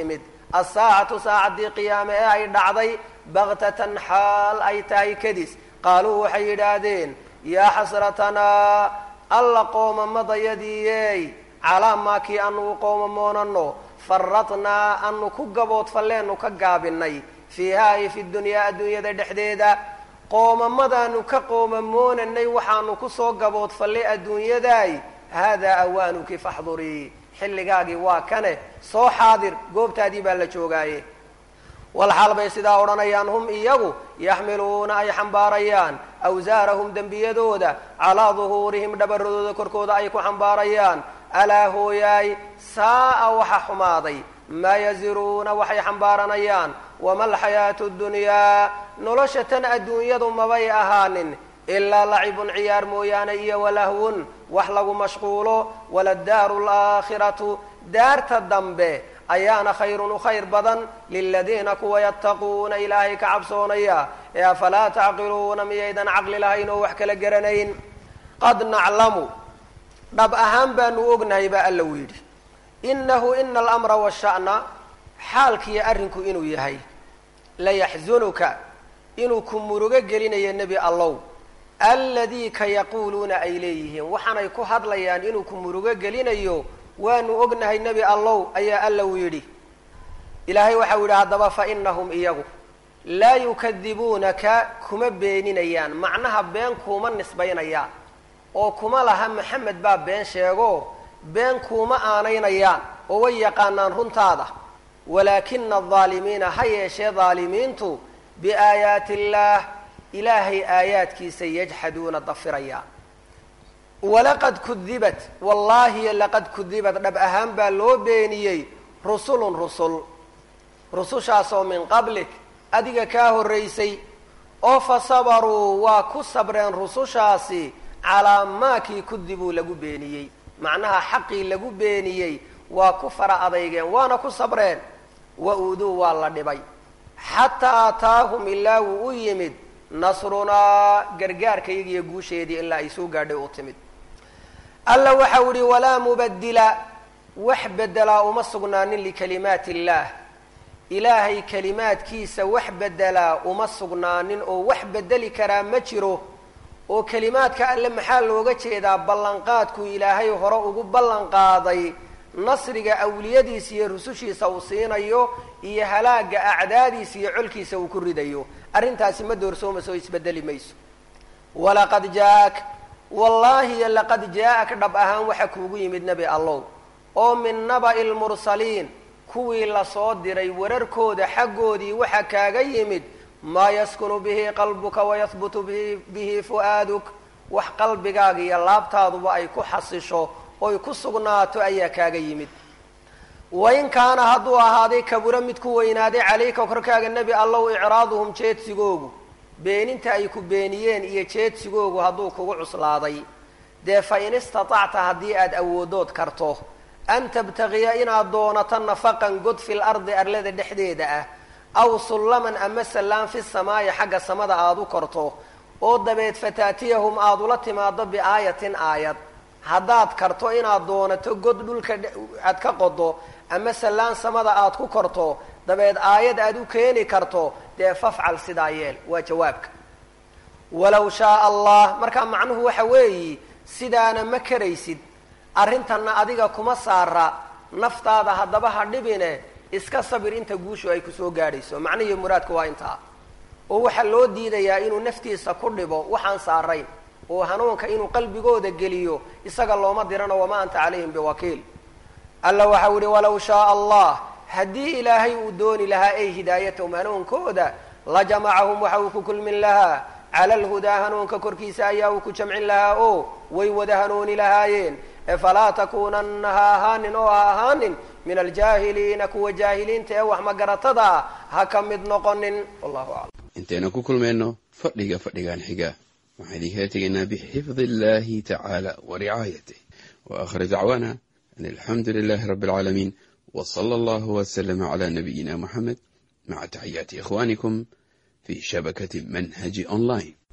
A: assaacatu saacaddii qiyaame ee ay dhacday baktatan xaal ay tahay kadis qaaluu waxay yidhaahdeen yaa xasratanaa alla qoomamadayadiiyey calaa maa kii anugu qoomamoonano faradnaa anu ku gaboodfalleenu ka gaabinay fiihaa ay fi dunyaa adduunyada dhexdeeda qoomamadaanu ka qoomamoonanay waxaanu kusoo gaboodfallay adduunyadaay haadaa awaanuki faxdurii xilligaagii waa kane soo xaadir goobtaadii baa la joogaaye walxaal bay sidaa odhanayaan hum iyagu yaxmiluuna ay xambaarayaan awsaarahum dembiyadooda calaa duhuurihim dhabaradooda korkooda ay ku xambaarayaan alaa hooyaay saa'a waxa xumaaday maa yaziruuna waxay xambaaranayaan wama alxayaatu ddunyaa nolosha tan adduunyadu mabay ahaanin ilaa lacibun ciyaar mooyaane iyo walahwun wax lagu mashquulo waladaaru alaakhiratu daarta dambe ayaana khayrun u khayr badan liladiina kuwa yattaquuna ilaahay ka cabsoonaya ee afalaa tacqiluuna miyaydan caqli lahayn oo wax kala garanayn qad naclamu dhab ahaan baanu ognahay baa alla u yidhi inahu ina alamra washa'na xaalkiiyo arrinku inuu yahay layaxzunuka inuu ku murugo gelinayo nebi allow alladii ka yaquuluuna ay leeyihiin waxaanay ku hadlayaan inuu ku murugo gelinayo waanu ognahay nebi allow ayaa alla uu yidhi ilaahay waxau yidhi haddaba fa inahum iyagu laa yukadibuunaka kuma beeninayaan macnaha been kuuma nisbaynayaan oo kuma laha maxamed baa been sheego been kuuma aanaynayaan oo way yaqaanaan runtaada walaakina aldaalimiina ha yeeshee daalimiintu biaayaati illaah ilaahay aayaadkiisa yajxaduuna dafirayaan walaqad kudibat wallaahi laqad kudibat dhab ahaan baa loo beeniyey rusulun rusul rusushaasoo min qablik adiga kaa horraysay oo fa sabaruu waa ku sabreen rusushaasi calaa maakii kudibuu lagu beeniyey macnaha xaqii lagu beeniyey waa ku fara adeygeen waana ku sabreen wa uuduu waa la dhibay xataa ataahum ilaa wuu u yimid nasrunaa gargaarkayagiiyo guusheedii ilaa ay soo gaadhay u timid alla waxau ihi walaa mubadila wax bedelaa uma sugnaanin likalimaati illaah ilaahay kalimaadkiisa wax bedelaa uma sugnaanin oo wax bedeli karaa ma jiro oo kelimaadka alle maxaa looga jeedaa ballanqaadkuu ilaahay hore ugu ballan qaaday nasriga awliyadiisa iyo rusushiisa uu siinayo iyo halaaga acdaadiisa iyo colkiisa uu ku ridayo arrintaasi ma doorsoomayso oo isbedeli mayso walaqad jaa-ak wallaahi laqad jaa-ak dhab ahaan waxa kuugu yimid nebi allow oo min naba'i lmursaliin kuwii lasoo diray wararkooda xaggoodii waxa kaaga yimid maa yaskunu bihi qalbuka wayahbutu bihi fu'aaduk wax qalbigaaga iyo laabtaaduba ay ku xasisho oy ku sugnaato ayaa kaaga yimid wain kaana hadduu ahaaday kaburo mid ku weynaaday calayka korkaaga nebi allow icraaduhum jeedsigoogu beeninta ay ku beeniyeen iyo jeedsigoogu hadduu kugu cuslaaday dee fa in istatacta haddii aad awoodood karto an tabtagiya inaad doonato nafaqan god fil ardi arlada dhexdeeda ah aw sullaman ama sallaan fi samaayi xagga samada aada u korto oo dabeed fataatiyahum aada ula timaado biaayatin aayad haddaad karto inaad doonato god dhulka aad ka qodo ama sallaan samada aada ku korto dabeed aayad aada u keeni karto dee fafcal sidaa yeel waa jawaabka walow shaaa allah markaa macnuhu waxa weeyi sidaana ma karaysid arrintanna adiga kuma saara naftaada haddaba ha dhibine iska sabir inta guushu ay kusoo gaadhayso macnihii muraadku waa intaa oo waxaa loo diidayaa inuu naftiisa ku dhibo waxaan saarayn oo hanuunka inuu qalbigooda geliyo isaga looma dirano wamaa anta calayhim biwakiil alla waxau ihi walow shaaa allah haddii ilaahay uu dooni lahaa ay hidaayatahum hanuunkooda la jamacahum waxa uu ku kulmin lahaa cala alhudaa hanuunka korkiisa ayaa uu ku jamcin lahaa oo way wada hanuuni lahaayeen efalaa takuunanna ha ahaanin oo ha ahaanin min aljaahiliina kuwa jaahiliinta ee wax magaratada ah ha ka mid noqonin wallahu aclam
B: intaynu ku kulmayno fadhiga fadhigan xiga waxaan idinkala tegaynaa bixifdi illahi tacaala wa ricaayatih wa aakhir dacwaana an alxamdu lilahi rabbi alcaalamiin w sala allahu waslama cala nabiyina muxamed maca taxiyaati ikhwanikum fi shabakati manhaji online